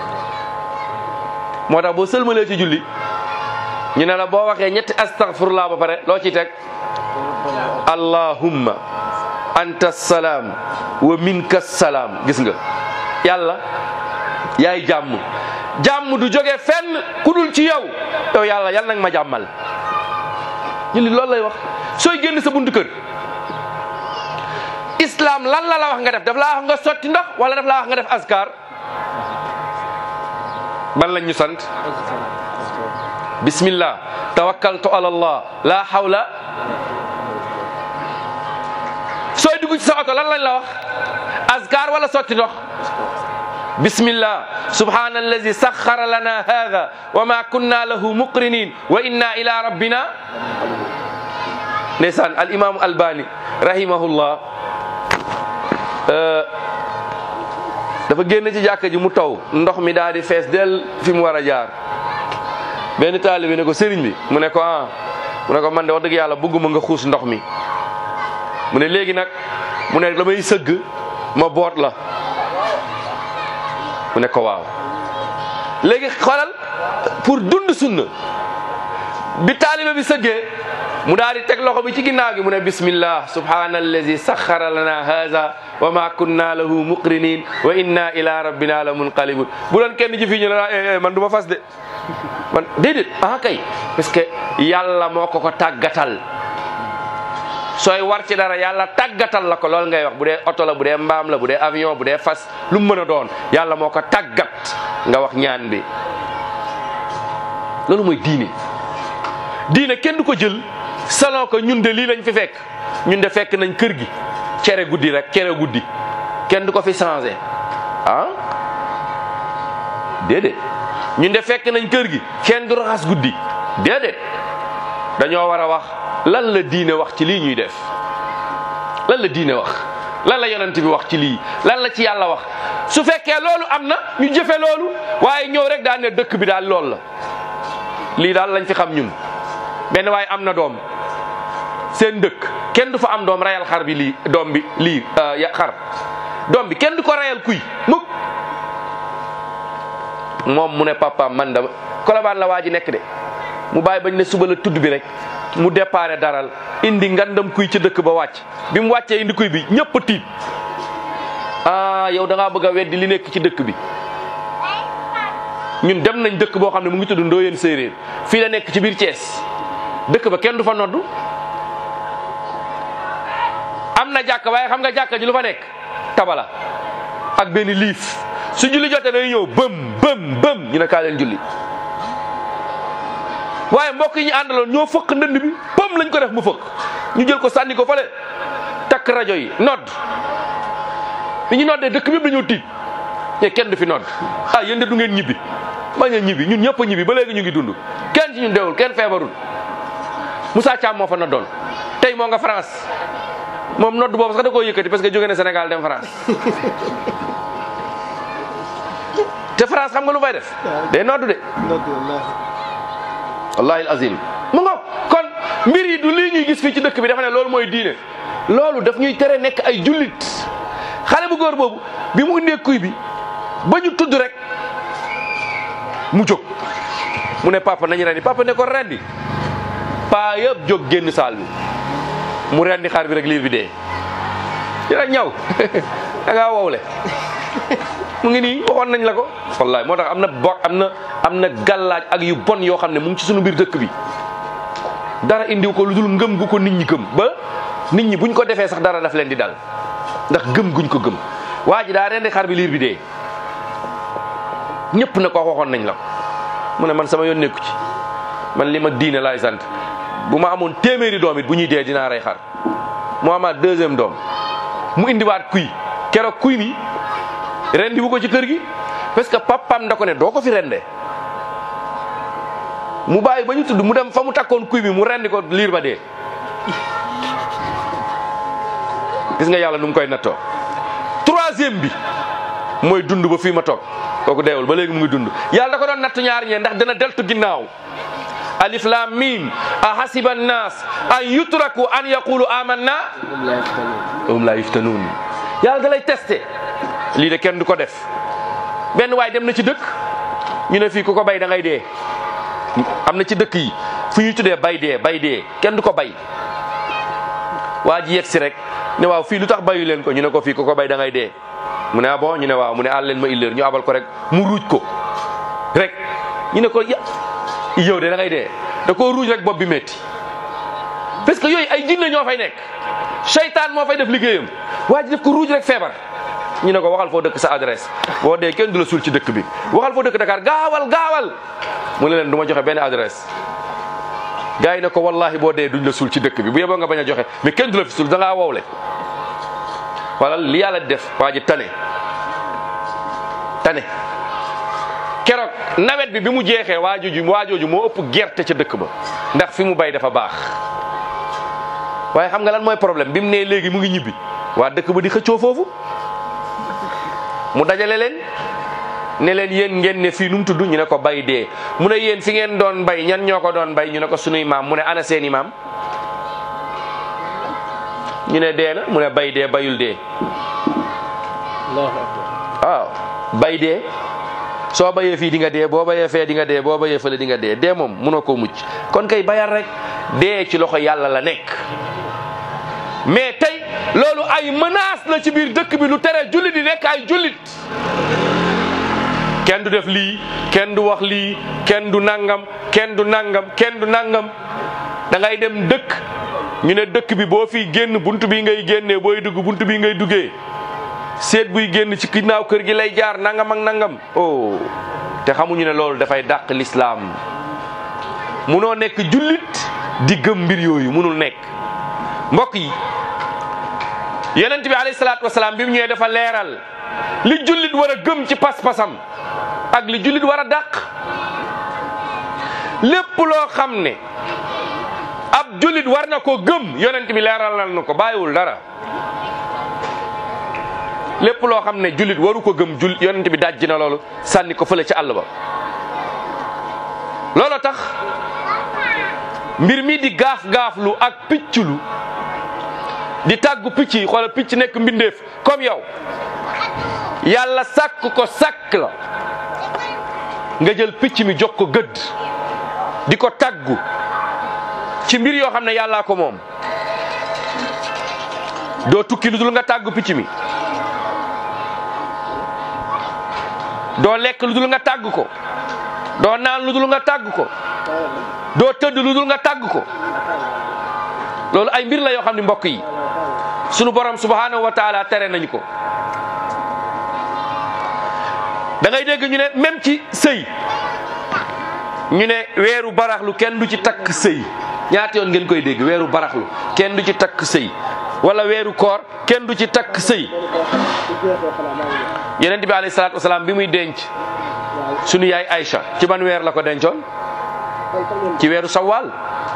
moo tax boo sëlmalee ci julli ñu ne la boo waxee ñetti astaghfirullah ba pare loo ciy teg allahumma anta salaam wa minka salaam gis nga yàlla yaay jàmm jàmm du jóge fenn ku dul ci yow yow yàlla yàlla nag ma jàmmal jullit loolu lay wax sooy génn sa buntu kër islam lan la la wax nga def daf laa wax nga sotti ndox wala daf laa wax nga def askar ban lañ ñu sant bismillah tawakkaltu ala allah la hawla sooy dugg ci sa oto lan lañ la wax askar wala sotti ndox bismillah subhana allazi saxara lana hada wa ma kunna lahu muqrinin wa inna ila rabbina ndeysaan al imam albani rahimahullah dafa génn ci jàkka ji mu taw ndox mi daal di fees del fi mu war a jaar benn taalibe ne ko sëriñ bi mu ne ko ah mu ne ko man de wax dëgg yàlla bëgguma nga xuus ndox mi mu ne léegi nag mu ne damay sëgg ma boot la mu ne ko waaw léegi xoolal pour dund sunna bi taalibe bi sëggee mu daal di teg loxo bi ci ginnaaw gi mu ne bismillah subhana allazi saxara lana haza wa ma kunna lahu muqrinin wa inna ila rabbina la munqalibun bu doon kenn ji fii ñu ne man du ma fas de man déedéet ah kay parce que yàlla moo ko ko tàggatal sooy war ci dara yàlla tàggatal la ko loolu ngay wax bu dee oto la bu dee mbaam la bu dee avion bu dee fas lu mu mën a doon yàlla moo ko tàggat nga wax ñaan bi loolu mooy diine diine kenn du ko jël salon ko ñun de lii lañ fi fekk ñun de fekk nañ kër gi cere guddi rek cere guddi kenn du ko fi changé ah déedéet ñun de fekk nañ kër gi kenn du raxas guddi déedéet dañoo war a wax lan la diine wax ci lii ñuy def lan la diine wax lan la yonent bi wax ci lii lan la ci yàlla wax su fekkee loolu am na ñu jëfe loolu waaye ñëw rek daan ne dëkk bi daal loolu la lii daal lañ fi xam ñun benn waaye am na doom seen dëkk kenn du fa am doom rayal xar bi lii doom bi lii ya xar doom bi kenn du ko rayal kuy mukk moom mu ne papa man da kolobaan la waa ji nekk de mu bàyyi bañ ne suba la tudd bi rek mu déparé daral indi ngandam kuy ca dëkk ba wàcc bi mu wàccee indi kuy bi ñëpp tiit ah yow da ngaa bëgg a weddi li nekk ci dëkk bi ñun dem nañ dëkk boo xam ne mu ngi tudd Ndoyeen Séeréer fii la nekk ci biir Thiès dëkk ba kenn du fa noddu am na jàkka waaye xam nga jàkka ji lu fa nekk tabala ak benn liif su julli jotee day ñëw bëm bëm bëm ñu ne kaa leen julli waaye mbokk yi ñu àndaloon ñoo fëkk ndënd bi bëm lañ ko def mu fëkk ñu jël ko sànni ko fale takk rajo yi nodd bi ñu noddee dëkk bi yëpp dañoo tiit mais kenn du fi nodd ah yéen de du ngeen ñibbi bañ a ñibbi ñun ñëpp a ñibbi ba léegi ñu ngi dund kenn ci ñun deewul kenn feebarul Moussa Thiam moo fa noddoon tey moo nga France moom nodd boobu sax da koo yëkkati parce que jóge na Sénégal dem France te France xam nga lu fay def day nodd de wallahi azim mu ngo kon mbir yi du lii ñuy gis fii ci dëkk bi dafa ne loolu mooy diine loolu daf ñuy tere nekk ay jullit xale bu góor boobu bi mu indee kuy bi ba ñu tudd rek mu jóg mu ne papa nañu rendi papa ne ko rendi paa yëpp jóg génn saal bi mu rendi xar bi rek liir bi dee dina ñaw da ngaa wowle mu ngi nii waxoon nañ la ko wallahi moo tax am na bo am na am na gàllaaj ak yu bon yoo xam ne mu ngi ci sunu biir dëkk bi dara indiw ko lu dul ngëm gu ko nit ñi gëm ba nit ñi buñ ko defee sax dara daf leen di dal ndax gëm guñ ko gëm waa ji daa rendi xar bi liir bi dee ñëpp ne ko waxoon nañ la ko mu ne man sama yoon nekku ci man li ma diine laay sant bu ma amoon téeméeri doom it bu ñuy dee dinaa rey xar mu amaat deuxième doom mu indiwaat kuy keroog kuy mi rendi wu ko ci kër gi parce que papam da ko ne doo ko fi rendee mu bàyyi ba ñu tudd mu dem fa mu takkoon kuy bi mu rendi ko liir ba dee gis nga yàlla nu mu koy nattoo troisième bi mooy dund ba fii ma toog kooku deewul ba léegi mu ngi dund yàlla da ko doon natt ñaar ñee ndax dana deltu ginnaaw alif lam mim a hasiba annas an yutraku an yaqulu amanna hum la yuftanun yàlla da lay testé lii de kenn du ko def benn waay dem na ci dëkk ñu ne fii ku ko bay da ngay dee am na ci dëkk yi fu ñuy tuddee bay dee bay dee kenn du ko bay waa ji yegg si rek ne waaw fii lu tax bayu leen ko ñu ne ko fii ko ko bay da ngay dee mu ne ah bon ñu ne waaw mu ne àll leen ma illeer ñu abal ko rek mu ruuj ko rek ñu ne ko ya yow de da ngay dee da koo ruuj rek bopp bi métti parce que yooyu ay jinne ñoo fay nekk seytaan moo fay def liggéeyam waa ji def ko ruuj rek feebar ñu ne ko waxal foo dëkk sa adresse boo dee kenn du la suul ci dëkk bi waxal foo dëkk Dakar gaawal gaawal mu ne leen du ma joxe benn adresse gars yi ne ko wallahi boo dee duñ la suul ci dëkk bi bu yeboo nga bañ a joxe mais kenn du la fi suul da ngaa wowle wala li yàlla def waa ji tane tane keroog nawet bi bi mu jeexee waajooju waajooju moo ëpp gerte ca dëkk ba ndax fi mu bay dafa baax waaye xam nga lan mooy problème bi mu nee léegi mu ngi ñibbi waa dëkk ba di xëccoo foofu mu dajale leen ne leen yéen ngeen ne fii nu mu tudd ñu ne ko bay dee mu ne yéen fi ngeen doon bay ñan ñoo ko doon bay ñu ne ko sunuy maam mu ne ana seeni maam ñu ne dee na mu ne bay dee bayul dee waaw bay dee soo bayee fii di nga dee boo bayee fee di nga dee boo bayee fële di nga dee dee moom munoo koo mucc kon kay bayal rek dee ci loxo yàlla la nekk mais tey loolu ay menace la ci biir dëkk bi lu tere jullit di nekk ay jullit kenn du def lii kenn du wax lii kenn du nangam kenn du nangam kenn du nangam da ngay dem dëkk ñu ne dëkk bi boo fi génn bunt bi ngay génnee booy dugg bunt bi ngay duggee seet buy génn ci ginnaaw kër gi lay jaar nangam ak nangam oh te xamuñu ne loolu dafay dàq lislaam munoo nekk jullit di gëm mbir yooyu munul nekk mbokk yi yonent bi alayhi salaatu wasalaam bi mu ñëwee dafa leeral li jullit war a gëm ci pas-pasam ak li jullit war a dàq lépp loo xam ne ab jullit war na ko gëm yonent bi leeral na ko bàyyiwul dara lépp loo xam ne jullit waru ko gëm jul yonent bi dajji na loolu sànni ko fële ci àll ba loolu tax mbir mi di gaaf-gaaflu ak picculu di tàggu picc yi xoolal picc nekk mbindeef comme yow yàlla sàkk ko sàkk la nga jël picc mi jox ko gëdd di ko tàggu ci mbir yoo xam ne yàllaa ko moom doo tukki lu dul nga tàggu picc mi doo lekk lu dul nga tàgg ko doo naan lu dul nga tàgg ko doo tëdd lu dul nga tàgg ko loolu ay mbir la yoo xam ne mbokk yi sunu borom subhanahu wa taala tere nañu ko da ngay dégg ñu ne même ci sëy ñu ne weeru baraxlu kenn du ci takk sëy ñaata yoon ngeen koy dégg weeru baraxlu kenn du ci takk sëy wala weeru koor kenn du ci takk sëy yeneen bi alayhi salaatu wasalaam bi muy denc sunu yaay Aïcha ci ban weer la ko dencoon ci weeru sawaal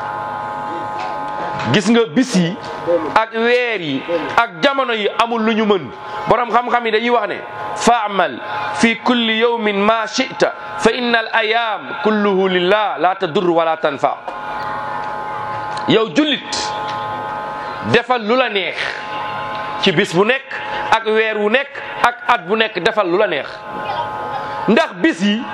gis nga bis yi ak weer yi ak jamono yi amul lu ñu mën borom xam-xam yi dañuy wax ne faamal fi kulli yawmin ma chita fa inna al ayam kulluhu lillah la tadur wala tanfa yow jullit defal lu la neex ci bis bu nekk ak weer wu nekk ak at bu nekk defal lu la neex ndax bis yi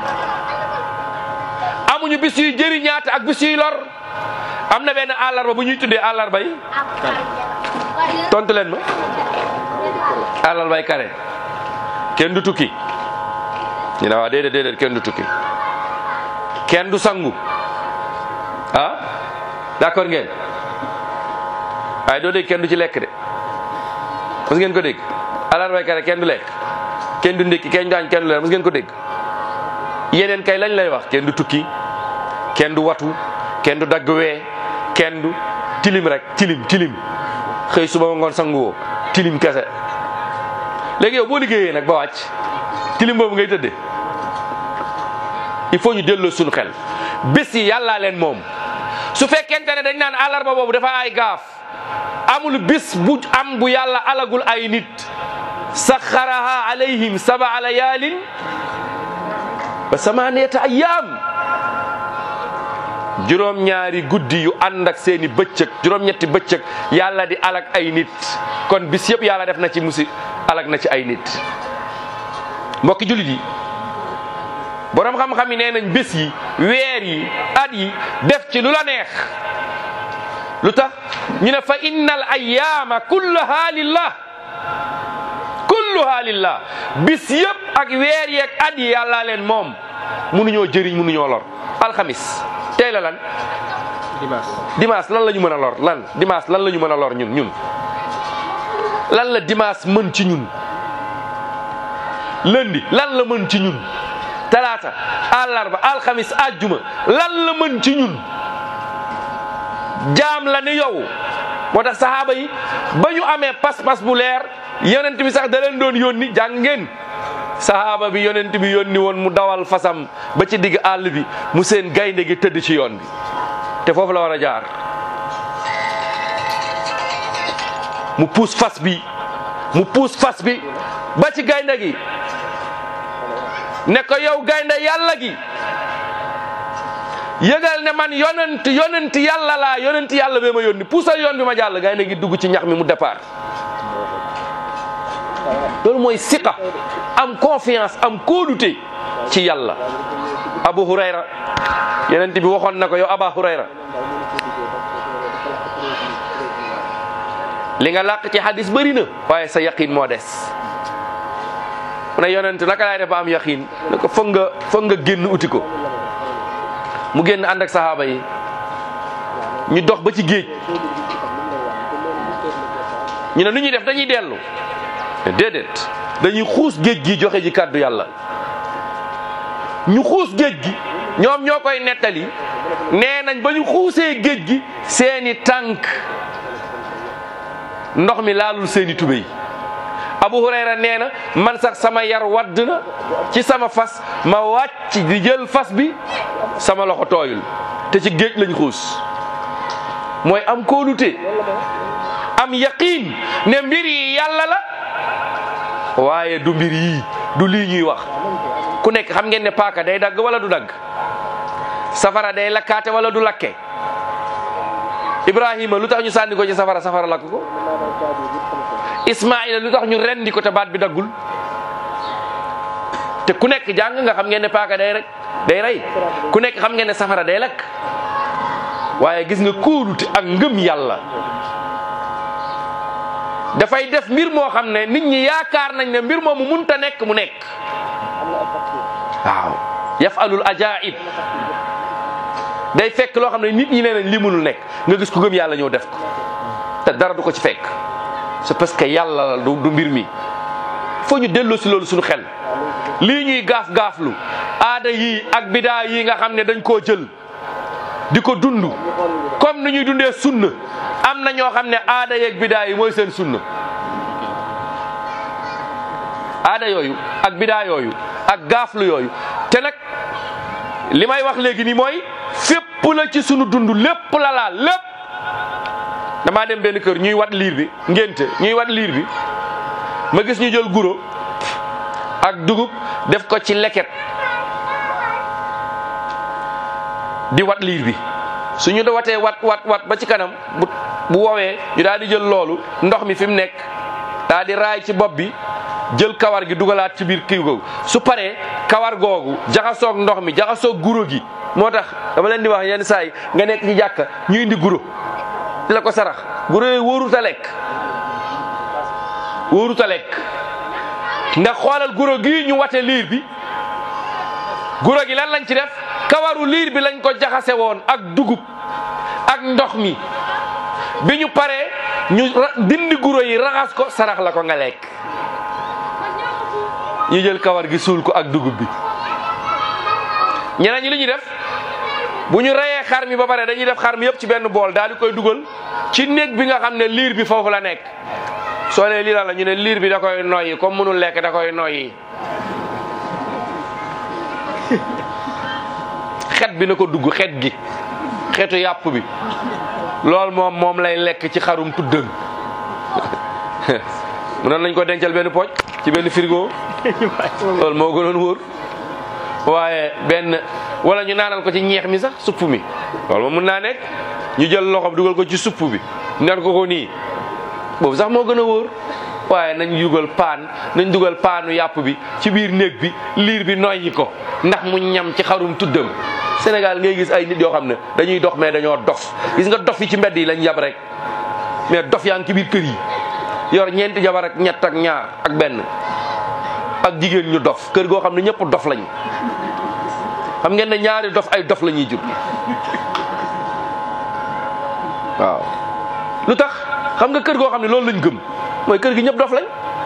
amuñu bis yuy jëriñaate ak bis yuy lor am na benn àllarba bu ñuy tuddee àllarba yi tontu leen ma àllarbay kare kenn du tukki ñu ne waa déedéet déedéet kenn du tukki kenn du sangu ah d'accord ngeen waaye doo dégg kenn du ci lekk de mos ngeen ko dégg àllarbay kare kenn du lekk kenn du ndékki kenn du añ kenn du leer mos ngeen ko dégg yeneen kay lañ lay wax kenn du tukki kenn du watu kenn du dagg wee kenn du tilim rek tilim tilim xëy suba ma ngoon sanguwoo tilim kese léegi yow boo liggéeyee nag ba wàcc tilim boobu ngay tëddee il faut ñu delloo suñu xel bés yi yàllaa leen moom su fekkente ne dañ naan àllarba boobu dafa ay gaaf amul bis bu am bu yàlla alagul ay nit saxaraha alayhim sabaa layaalin wa samaniyata ayyaam juróom ñaari guddi yu ànd ak seeni bëccëg juróom ñetti bëccëg yàlla di alag ay nit kon bis yëpp yàlla def na ci musi alag na ci ay nit mbokki jullit yi borom xam-xam yi nee nañ bés yi weer yi at yi def ci lu la neex lu tax ñu ne fa inna al ayyaama kulluha lillah kulluha lillah bis yëpp ak weer yeeg at yi yàllaa leen moom mënuñoo jëriñ mënuñoo lor alxamis tey la lan dimanche lan la ñu mën a lor lan dimanche lan la ñu mën a lor ñun ñun lan la dimanche mën ci ñun lundi lan la mën ci ñun talaata àllarba alxamis àjjuma lan la mën ci ñun jaam la ni yow moo tax saxaaba yi ba ñu amee pas-pas bu leer yonent bi sax da leen doon yónni jàng ngeen saxaaba bi yonent bi yónni woon mu dawal fasam ba ci digg àll bi mu seen gaynde gi tëdd ci yoon bi te foofu la war a jaar mu puus fas bi mu puus fas bi ba ci gaynde gi ne ko yow gaynde yàlla gi yëgal ne man yonent yonent yàlla laa yonent yàlla bee ma yónni puusal yoon bi ma jàll gaynde gi dugg ci ñax mi mu départ loolu mooy siqa am confiance am kóolute ci yàlla abu hurayra yonent bi waxoon na ko yow aba hurayra li nga làq ci hadis bëri na waaye sa yaqin moo des mu ne yonent naka laay def ba am yaqin ne ko foog nga foog nga génn uti ko mu génn ànd ak sahaaba yi ñu dox ba ci géej ñu ne nu ñuy def dañuy dellu déedéet dañuy xuus géej gi joxe ji kàddu yàlla ñu xuus géej gi ñoom ñoo koy nettali nee nañ ba ñu xuusee géej gi seeni tànk ndox mi laalul seeni tubéy Abu Hurayra nee na man sax sama yar wadd na ci sama fas ma wàcc di jël fas bi sama loxo tooyul te ci géej lañ xuus mooy am kóolute am yaqiin ne mbir yi yàlla la waaye du mbir yii du lii ñuy wax ku nekk xam ngeen ne paaka day dagg wala du dagg safara day lakkaate wala du lakke Ibrahima lu tax ñu sànni ko ci safara safara lakk ko Ismaïla lu tax ñu rendi ko te baat bi daggul te ku nekk jàng nga xam ngeen ne paaka day rek day rey ku nekk xam ngeen ne safara day lakk waaye gis nga kóolute ak ngëm yàlla dafay def mbir moo xam ne nit ñi yaakaar nañ ne mbir moomu munta nekk mu nekk waaw yafalul ajaib day fekk loo xam ne nit ñi nee nañ li mënul nekk nga gis ku gëm yàlla ñëw def ko te dara du ko ci fekk c'est parce que yàlla la du du mbir mi foo ñu delloo si loolu suñu xel lii ñuy gaaf gaaflu aada yii ak bidaa yii nga xam ne dañ koo jël di ko dund comme ni ñuy dundee sunna am na ñoo xam ne aada yeeg bidaa yi mooy seen sunna aada yooyu ak bidaa yooyu ak gaaflu yooyu te nag li may wax léegi nii mooy fépp la ci sunu dund lépp la laal lépp damaa dem benn kër ñuy wat liir bi ngénte ñuy wat liir bi ma gis ñu jël guro ak dugub def ko ci leket di wat liir bi suñu da watee wat wat wat ba ci kanam bu bu woowee ñu daal di jël loolu ndox mi fi mu nekk daal di raay ci bopp bi jël kawar gi dugalaat ci biir kii googu su paree kawar googu jaxasoog ndox mi jaxasoog guro gi moo tax dama leen di wax yenn saa yi nga nekk ci jàkka ñu indi guro di la ko sarax guro yooyu wóorut a lekk wóorut a lekk ndax xoolal guro gii ñu wate liir bi guro gi lan lañ ci def kawaru liir bi lañ ko jaxase woon ak dugub ak ndox mi bi ñu paree ñu dindi guro yi raxas ko sarax la ko nga lekk ñu jël kawar gi suul ko ak dugub bi ñeneen ñi li ñuy def bu ñu reyee xar mi ba pare dañuy def xar mi yëpp ci benn bool daal di koy dugal ci néeg bi nga xam ne liir bi foofu la nekk soo nee lii la ñu ne liir bi da koy noyyi comme mënul lekk da koy noyyi xet bi na ko dugg xet gi xetu yàpp bi loolu moom moom lay lekk ci xarum tuddën mënoon nañ ko dencal benn pooj ci benn frigo loolu moo gënoon wóor waaye benn wala ñu naanal ko ci ñeex mi sax supp mi loolu moom mun naa nekk ñu jël loxo dugal ko ci supp bi naan ko ko nii boobu sax moo gën a wóor waaye nañ dugal paan nañ dugal paanu yàpp bi ci biir néeg bi liir bi noyyi ko ndax mu ñam ci xarum tuddam Sénégal ngay gis ay nit yoo xam ne dañuy dox mais dañoo dof gis nga dof yi ci mbedd yi lañ yab rek mais dof yaa ngi ci biir kër yi yor ñeenti jabar ak ñett ak ñaar ak benn ak jigéen ñu dof kër goo xam ne ñëpp dof lañ xam ngeen ne ñaari dof ay dof la ñuy jur waaw lu tax xam nga kër goo xam ne loolu lañ gëm mooy kër gi ñëpp dof lañ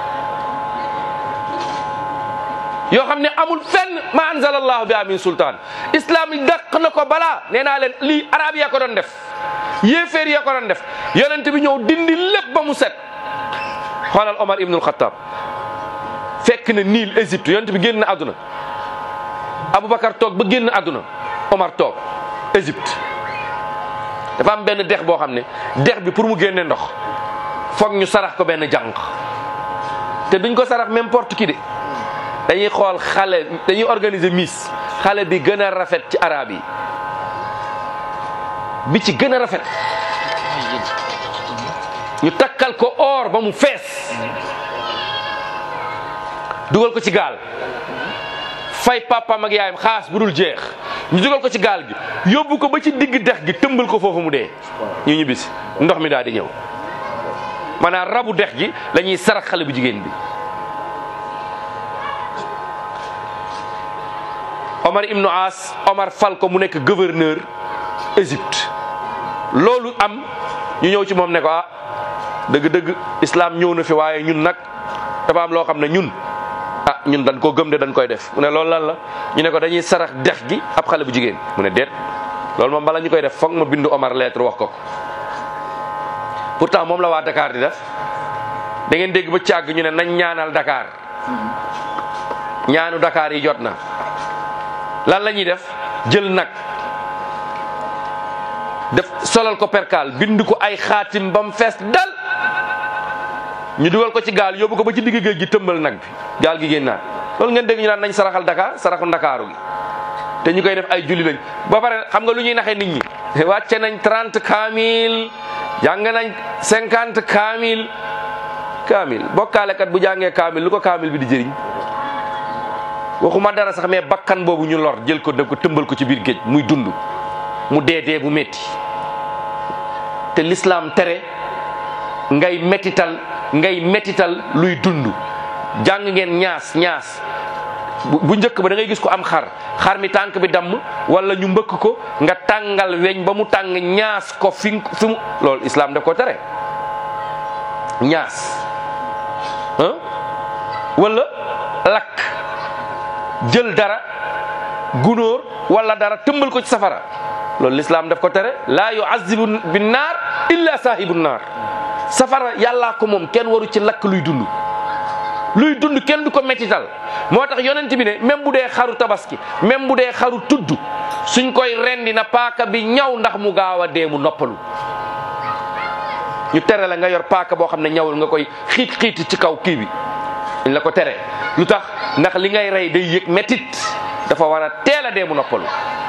yoo xam ne amul fenn ma anzalallahu bi amin sultaan islam yi dàq na ko balaa nee naa leen lii arab ya ko doon def yéeféer ya ko doon def yonent bi ñëw dindi lépp ba mu set xoolal Omar ibnul Xattaab fekk na Niil Égypte yonent bi génn na àdduna Aboubacar toog ba génn àdduna Omar toog Égypte dafa am benn dex boo xam ne dex bi pour mu génne ndox foog ñu sarax ko benn jànq te duñ ko sarax n'importe qui de dañuy xool xale dañuy organiser miss xale bi gën a rafet ci arab yi bi ci gën a rafet ñu takkal ko or ba mu fees dugal ko ci gaal fay papaam ak yaayam xaas bu dul jeex ñu dugal ko ci gaal gi yóbbu ko ba ci digg dex gi tëmbal ko foofu mu dee ñu ñibbisi ndox mi daal di ñëw maanaam rabu dex gi la ñuy sarax xale bu jigéen bi Omar ibnu As Omar fal ko mu nekk gouverneur Égypte loolu am ñu ñëw ci moom ne ko ah dëgg-dëgg islam ñëw na fi waaye ñun nag dafa am loo xam ne ñun ah ñun dañ koo gëm de dañ koy def mu ne loolu lan la ñu ne ko dañuy sarax dex gi ab xale bu jigéen mu ne déet loolu moom bala ñu koy def foog ma bindu Omar lettre wax ko ko pourtant moom la waa Dakar di def da ngeen dégg ba càgg ñu ne nañ ñaanal Dakar ñaanu Dakar yi jot na lan la ñuy def jël nag def solal ko perkaal bind ko ay xaatim ba mu fees dal ñu dugal ko ci gaal yóbbu ko ba ci digg géej gi tëmbal nag bi gaal gi génnaat loolu ngeen dégg ñu naan nañ saraxal Dakar saraxu Ndakaaru gi te ñu koy def ay julli lañ ba pare xam nga lu ñuy naxee nit ñi wàcce nañ 30 kaamil jàng nañ 50 kaamil kaamil bokkaalekat bu jàngee kaamil lu ko kaamil bi di jëriñ waxuma dara sax mais bakkan boobu ñu lor jël ko def ko tëmbal ko ci biir géej muy dund mu dee dee bu métti te l'islam tere ngay métital ngay métital luy dund jàng ngeen ñaas ñaas bu njëkk ba da ngay gis ko am xar xar mi tànk bi damm wala ñu mbëkk ko nga tàngal weñ ba mu tàng ñaas ko fi fi mu loolu islam daf ko tere ñaas ah wala lakk jël dara gunóor wala dara tëmbal ko ci safara loolu l'islam daf ko tere laa yuazibu bin naar illa saahibu naar safara yàllaa ko moom kenn waru ci lakk luy dund luy dund kenn du ko mettital moo tax yonent bi ne même bu dee xaru tabaski même bu dee xaru tudd suñ koy rendi na paaka bi ñaw ndax mu gaaw a dee mu noppalu ñu tere la nga yor paaka boo xam ne ñawul nga koy xiit xiiti ci kaw kii bi dañ la ko tere lu tax ndax li ngay rey day yëg métit dafa war a teel a dee mu noppalu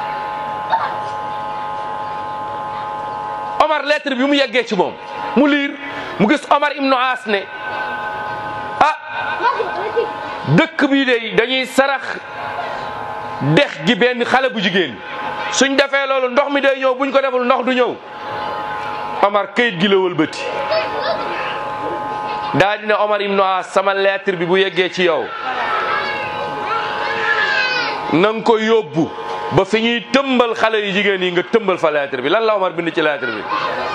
Omar lettre bi mu yeggee ci moom mu liir mu gis Omar ibnu As ne ah dëkk bi de dañuy sarax dex gi benn xale bu jigéen suñ defee loolu ndox mi day ñëw buñ ko deful ndox du ñëw Omar kayit gi la wëlbati daa dina Omar ibnu As sama lettre bi bu yeggee ci yow na nga ko yóbbu ba fi ñuy tëmbal xale yu jigéen yi nga tëmbal fa lettre bi lan la Omar bind ci lettre bi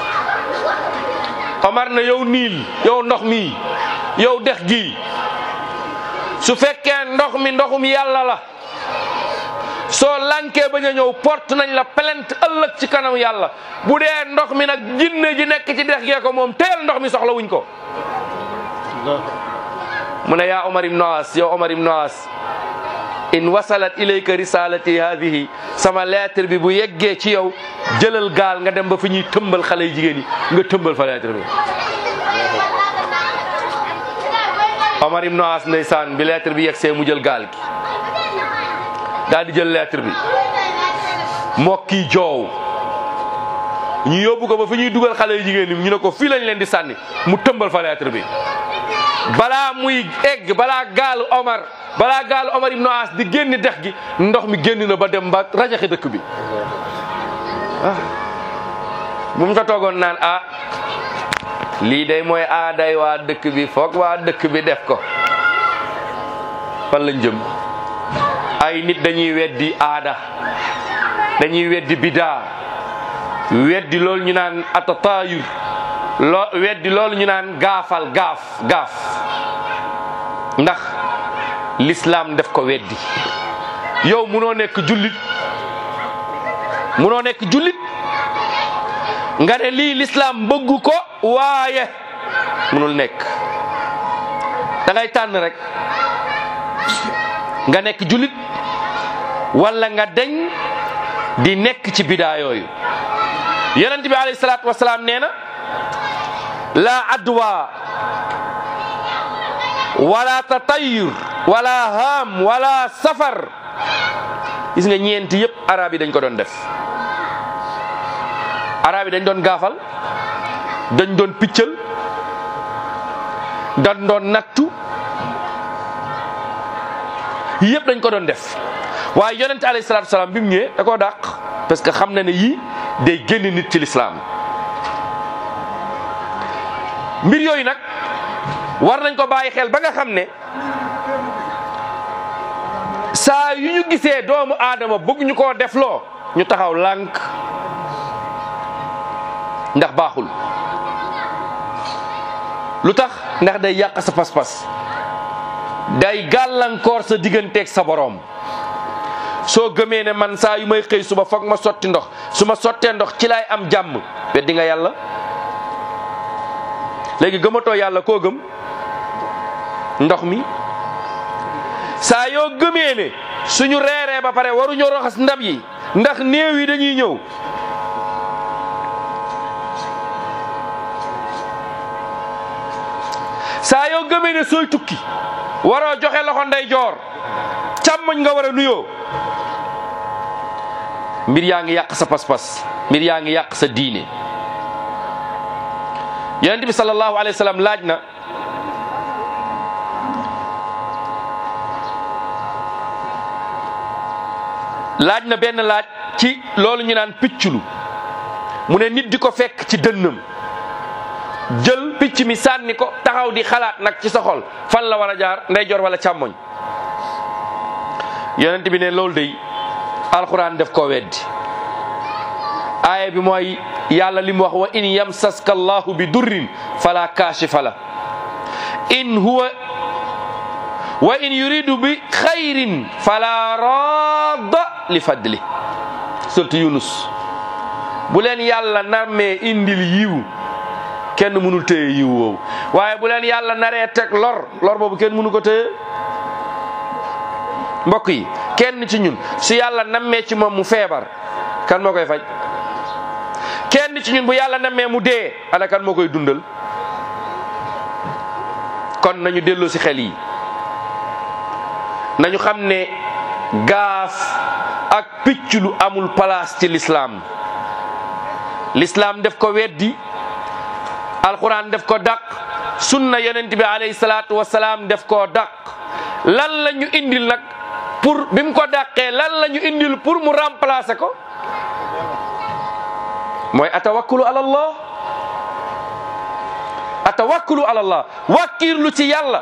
Omar na yow niil yow ndox mi yow dex gi su fekkee ndox mi ndoxum yàlla la soo lankee bañ a ñëw porte nañ la plainte ëllëg ci kanam yàlla bu dee ndox mi nag jinne ji nekk ci dex gee ko moom teel ndox mi soxla wuñ ko mu ne yaa Omar ibn As yow Omar ibn As in wasalat ilayka risalati hadihi sama lettre bi bu yeggee ci yow jëlal gaal nga dem ba fi ñuy tëmbal xale yu jigéen yi nga tëmbal fa lettre bi Omar ibn As ndeysaan bi lettre bi yeggsee mu jël gaal gi daal di jël lettre bi mokki joow ñu yóbbu ko ba fi ñuy dugal xale yu jigéen ñi ñu ne ko fii lañ leen di sànni mu tëmbal fa lettre bi balaa muy egg balaa gaalu Omar balaa gaalu Omar ibnu As di génn dex gi ndox mi génn na ba dem ba rajaxe dëkk bi ah bu mu fa toogoon naan ah lii day mooy aaday waa dëkk bi foog waa dëkk bi def ko fan lañ jëm ay nit dañuy weddi aada dañuy weddi bidaa weddi loolu ñu naan atatayur loo weddi loolu ñu naan gaafal gaaf gaaf ndax l'islam def ko weddi yow munoo nekk jullit munoo nekk jullit nga ne lii l'islam bëggu ko waaye munul nekk da ngay tànn rek nga nekk jullit wala nga deñ di nekk ci bidaa yooyu yonent bi alayhi salaatu wasalaam nee na la adwa wala tatayur wala haam wala safar gis nga ñeenti yëpp arab yi dañ ko doon def arab yi dañ doon gaafal dañ doon piccal dañ doon nattu yëpp dañ ko doon def waaye yonente alayhi salaatu wasalaam bi mu ñëwee da koo dàq parce que xam na ne yii day génn nit ci lislaam mbir yooyu nag war nañ ko bàyyi xel ba nga xam ne saa yu ñu gisee doomu aadama bëgg ñu koo defloo ñu taxaw lànk ndax baaxul lu tax ndax day yàq sa pas-pas day gàllankoor sa digganteeg sa boroom soo gëmee ne man saa yu may xëy suba foog ma sotti ndox su ma sottee ndox ci laay am jàmm weddi nga yàlla léegi gëmatoo yàlla koo gëm ndox mi saa yoo gëmee ne suñu reeree ba pare waruñoo raxas ndab yi ndax néew yi dañuy ñëw saa yoo gëmee ne sooy tukki waroo joxe loxo ndeyjoor càmmoñ nga war a nuyoo mbir yaa ngi yàq sa pas-pas mbir yaa ngi yàq sa diine yonent bi sallallahu alayhi wa sallam laaj na laaj na benn laaj ci loolu ñu naan picculu mu ne nit di ko fekk ci dënnam jël picc mi sànni ko taxaw di xalaat nag ci sa xol fan la war a jaar ndeyjoor wala càmmoñ yonent bi ne loolu day alxuraan def koo weddi aaya bi mooy yàlla li mu wax wa in yamsaska allahu bi durrin fala kaashifa la in huwa wa in yuridu bi xayrin fala radda li fadli surtout yunus bu leen yàlla narmee indil yiw kenn mënul téye yiw woowu waaye bu leen yàlla naree teg lor lor boobu kenn mënu ko téye mbokk yi kenn ci ñun su yàlla nammee ci moom mu feebar kan moo koy faj kenn ci ñun bu yàlla nammee mu dee ana kan moo koy dundal kon nañu delloo si xel yi nañu xam ne gaaf ak picc lu amul place ci lislaam lislaam def ko weddi alquran def ko dàq sunna yonent bi alayhi salaatu wasalaam def koo dàq lan la ñu indil nag pour bi mu ko dàqee lan la ñu indil pour mu remplacer ko mooy atawakkulu ala allah atawakkulu ala allah wàkkiirlu ci yàlla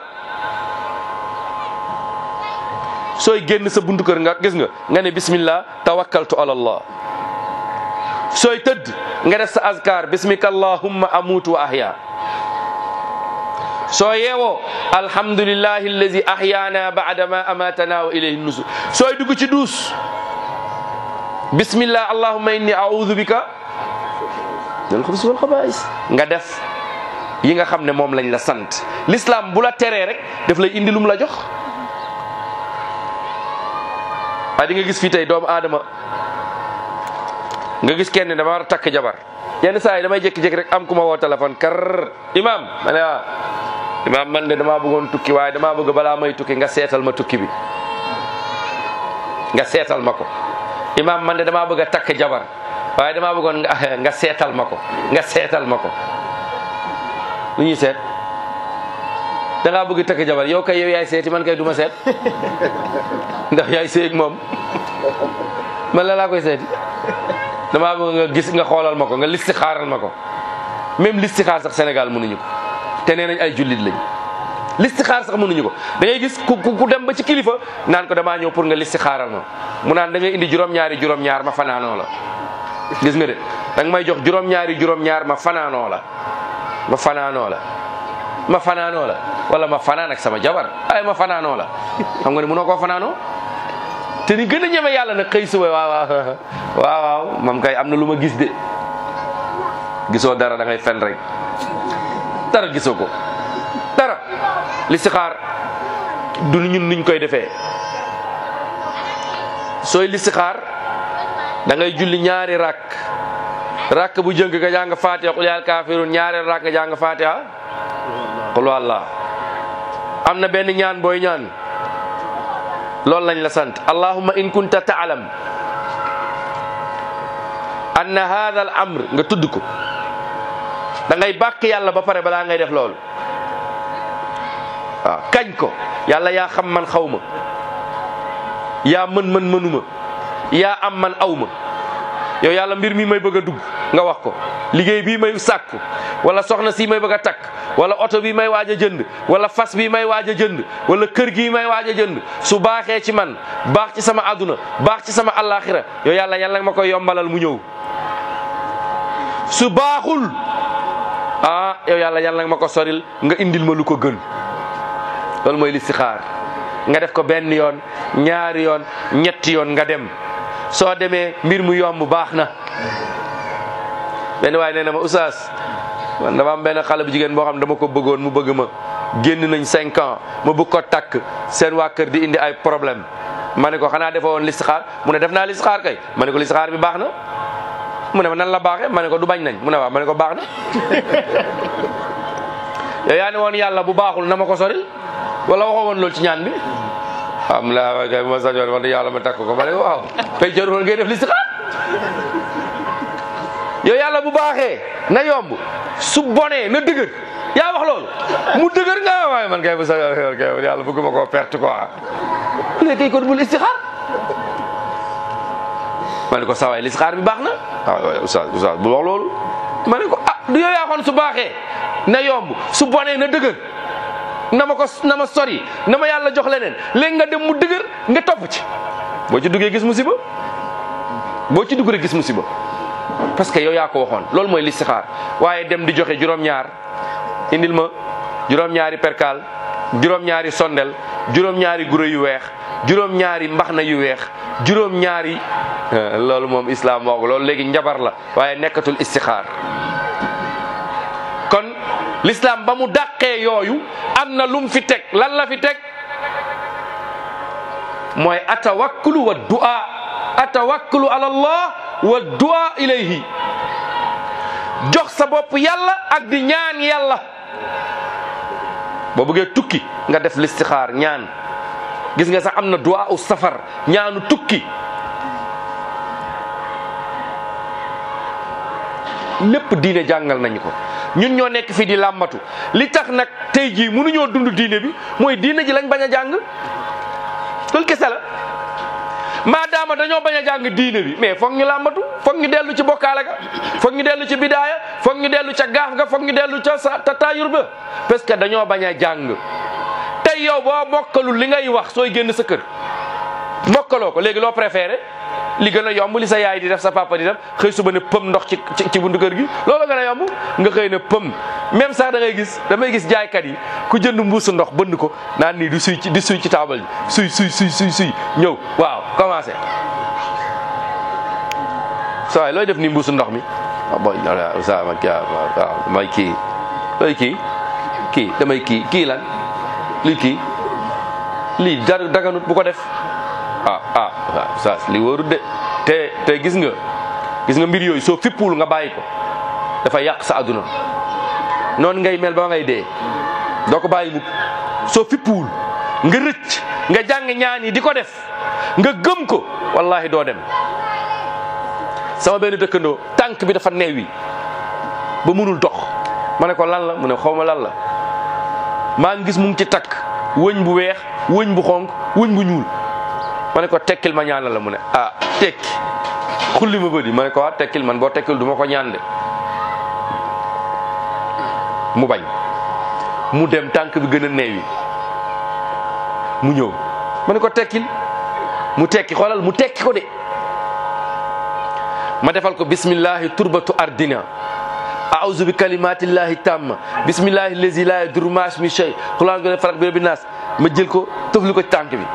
sooy génn sa buntu kër nga gis nga nga ne bismillah tawakkaltu ala allah sooy tëdd nga def sa azkar bismika allahumma amutu wa ahya soo yeewoo alhamdulillahi allazi ahyana ba'da ma amatana wa ilayhi nusur sooy dugg ci duus bismillah allahumma inni a'udhu bika minal xubusi wal xabaa'is nga def yi nga xam ne moom lañ la sant l'islam bu la teree rek daf lay indi lum la jox waaye di nga gis fii tey doomu aadama nga gis kenn dama war a takk jabar yenn saa yi damay jékki-jékki rek am ku ma woo téléphone kar imam ma ne ah imam man de damaa bëggoon tukki waaye damaa bëgg balaa may tukki nga seetal ma tukki bi nga seetal ma ko imam man de damaa bëgg a takk jabar waaye damaa bëggoon nga nga seetal ma ko nga seetal ma ko lu ñuy seet da ngaa bëgg takk jabar yow kay yow yaay seeti man kay du ma seet ndax yaay seeg moom man la laa koy seeti damaa bëgg nga gis nga xoolal ma ko nga listi xaaral ma ko même listixaar sax Sénégal mënuñu ko te nee nañ ay jullit lañ listixaar sax mënuñu ko da ngay gis ku ku dem ba ci kilifa naan ko damaa ñëw pour nga listixaaral ma mu naan da ngay indi juróom-ñaari juróom-ñaar ma fanaanoo la gis nga de da nga may jox juróom-ñaari juróom-ñaar ma fanaanoo la ma fanaanoo la ma fanaanoo la wala ma fanaan ak sama jabar ay ma fanaanoo la xam nga ne mënoo koo fanaanoo te ni gën a ñeme yàlla nag xëy suba waaw waaw waaw waaw moom kay am na lu ma gis de gisoo dara da ngay fen rek dara gisoo ko dara listixaar du ñun nuñ koy defee sooy listixaar da ngay julli ñaari rakk rakk bu jënk nga jàng fatiha qul yaa kaafiruun ñaari rakk nga jàng fatiha qul wallah am na benn ñaan booy ñaan loolu lañ la sant allahumma in kunta taalam anna hadha al amr nga tudd ko da ngay bàkk yàlla ba pare balaa ngay def loolu waaw kañ ko yàlla yaa xam man xaw ma yaa mën man mënuma yaa am man aw ma yow yàlla mbir mi may bëgg a dugg nga wax ko liggéey bii may sàkku wala soxna si may bëgg a takk wala oto bi may waaj a jënd wala fas bi may waaj a jënd wala kër gi may waaj a jënd su baaxee ci man baax ci sama àdduna baax ci sama àllaaxira yow yàlla yàlla ma koy yombalal mu ñëw su baaxul ah yow yàlla yàlla nga ma ko soril nga indil ma lu ko gën loolu mooy listixaar nga def ko benn yoon ñaari yoon ñetti yoon nga dem soo demee mbir mu yomb baax na benn waaye nee na ma oustaz man dama am benn xale bu jigéen boo xam ne dama ko bëggoon mu bëgg ma génn nañ cinq ans ma bëgg ko takk seen waa kër di indi ay problème ma ne ko xanaa defoo woon listixaar mu ne def naa listixaar kay ma ne ko listixaar bi baax na mu ne ma nan la baaxee ma ne ko du bañ nañ mu ne waaw ma ne ko baax na yow yaa ne woon yàlla bu baaxul na ma ko soril wala waxoo woon loolu ci ñaan bi am la wa kay ma sañoon wax yàlla ma takk ko ma ne ko waaw kay jarul woon ngay def listixaar yow yàlla bu baaxee na yomb su bonee na dëgër yaa wax loolu mu dëgër nga waaye man kay bu sañoon kay yàlla bëgguma koo perte quoi léegi kay kon bul istixaar ma ne ko sawaay listixaar bi baax na waaw oustaz oustaz bu wax loolu ma ne ko ah du yow yaa xoon su baaxee na yomb su bonee na dëgër na ma ko na ma sori na ma yàlla jox leneen léegi nga dem mu dëgër nga topp ci boo ci duggee gis musiba boo ci dugg rek gis musiba parce que yow yaa ko waxoon loolu mooy listixaar waaye dem di joxe juróom-ñaar indil ma juróom-ñaari perkaal juróom-ñaari sondel juróom-ñaari guro yu weex juróom-ñaari mbaxna yu weex juróom-ñaari loolu moom islam moo ko loolu léegi njabar la waaye nekkatul istixaar kon l'islam ba mu dàqee yooyu am na lum fi teg lan la fi teg mooy atawakkulu wa du'a atawakkulu ala allah wa du'a ilayhi jox sa bopp yàlla ak di ñaan yàlla boo bëggee tukki nga def listixaar ñaan gis nga sax am na du'a u safar ñaanu tukki lépp diine jàngal nañu ko ñun ñoo nekk fii di làmbatu li tax nag tey jii mënuñoo dund diine bi mooy diine ji lañ bañ a jàng loolu kese la maadaama dañoo bañ a jàng diine bi mais foog ñu làmbatu foog ñu dellu ci bokkaale ga foog ñu dellu ci bidaaya foog ñu dellu ca gaaf ga foog ñu dellu ca sa tataayur ba parce que dañoo bañ a jàng tey yow boo mokkalul li ngay wax sooy génn sa kër mokkaloo ko léegi loo préféré li gën a yomb li sa yaay di def sa papa di def xëy suba ne pëm ndox ci ci buntu kër gi loolu gën a yomb nga xëy ne pëm même sax da ngay gis damay gis jaaykat yi ku jënd mbuusu ndox bënd ko naan nii di suy ci di suy ci taabal ji suy suy suy suy suy ñëw waaw commencé sa waay looy def nii mbuusu ndox mi ah boy sa ma kii waaw may kii looy kii kii damay kii kii lan lii kii lii dara daganut bu ko def ah ah waaw saa li wóorut de te te gis nga gis nga mbir yooyu soo fippuwul nga bàyyi ko dafa yàq sa àdduna noonu ngay mel ba ngay dee doo ko bàyyi mukk soo fippuwul nga rëcc nga jàng ñaan yi di ko def nga gëm ko wallahi doo dem sama benn dëkkandoo tànk bi dafa neewi ba munul dox ma ne ko lan la mu ne xaw ma lan la maa ngi gis mu ngi ci takk wëñ bu weex wëñ bu xonk wëñ bu ñuul ma ne ko tekkil ma ñaan la mu ne ah tekki xulli ma bëri ma ne ko waa tekkil man boo tekkil du ma ko ñaan de mu bañ mu dem tànk bi gën a neewi mu ñëw ma ne ko tekkil mu tekki xoolal mu tekki ko de ma defal ko bismillahi turbatu ardina a'udhu bi kalimatillahi tamma bismillahi allazi la yadurru ma'a ismihi shay qul a'udhu bi falaq bi rabbin nas ma jël ko tëfli ko ci tànk bi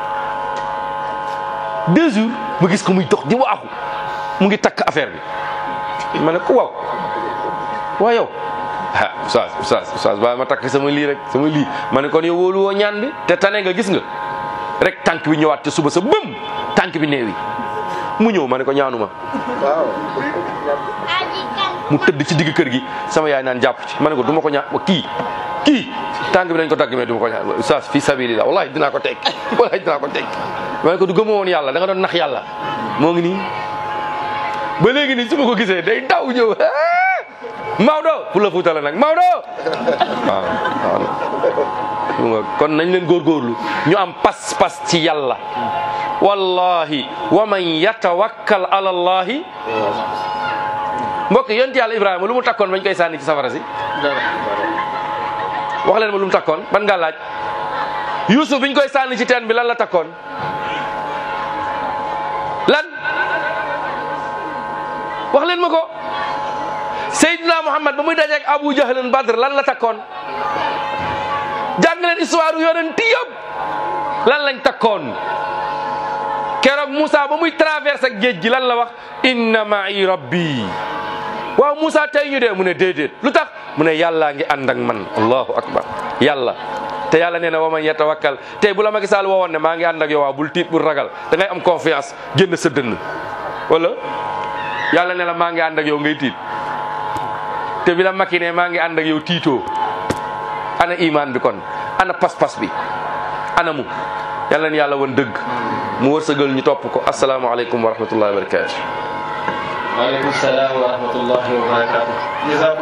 deux jours ma gis ko muy dox di waaxu mu ngi takk affaire bi ma ne ko waaw waaw yow ah oustaz oustaz oustaz bàyyi ma takk sama lii rek sama lii ma ne kon yow wóolu woo ñaan bi te tane nga gis nga rek tànk bi ñëwaat te suba sa bëm tànk bi neewi mu ñëw ma ne ko ñaanuma mu tëdd ci digg kër gi sama yaay naan jàpp ci ma ne ko du ma ko ñaan kii kii tànk bi dañ ko dagg mais du ma ko ñaan oustaz fi sabilillah wallahi dinaa ko teg wallahi dinaa ko teg ma ne ko du gëmoo woon yàlla da nga doon nax yàlla moo ngi nii ba léegi nii su ma ko gisee day daw ñëw Maodo pour la fuutale nag Maodo waaw waaw kon nañ leen góorgóorlu ñu am pas-pas ci yàlla wallahi wa man yatawakkal ala allahi mbokk yonent yàlla ibrahima lu mu takkoon bañ koy sànni ci safara si wax leen ma lu mu takkoon ban nga laaj yusuf biñ koy sànni ci teen bi lan la takkoon lan wax leen ma ko Seydina Muhammad ba muy dajeek Abu Jahlin Badr lan la takkoon jàng leen histoire yonent yëpp lan lañ takkoon keroog Moussa ba muy traversé ak géej gi lan la wax inna ma'i rabbi waaw Moussa tey ñu dee mu ne déedéet lu tax mu ne yàllaa ngi ànd ak man allahu akbar yàlla te yàlla nee na wa man yatawakkal tey bu la Macky Sall woowoon ne maa ngi ànd ak yow waa bul tiit bul ragal da ngay am confiance génn sa dënn wala yàlla ne la maa ngi ànd ak yow ngay tiit te bi la Macky ne maa ngi ànd ak yow tiitoo ana iman bi kon ana pas-pas bi ana mu yàlla na yàlla woon dëgg mu wërsëgal ñu topp ko asalaamaaleykum wa rahmatullahi wa barakatu waaleykum salaam wa rahmatullahi wa barakatuh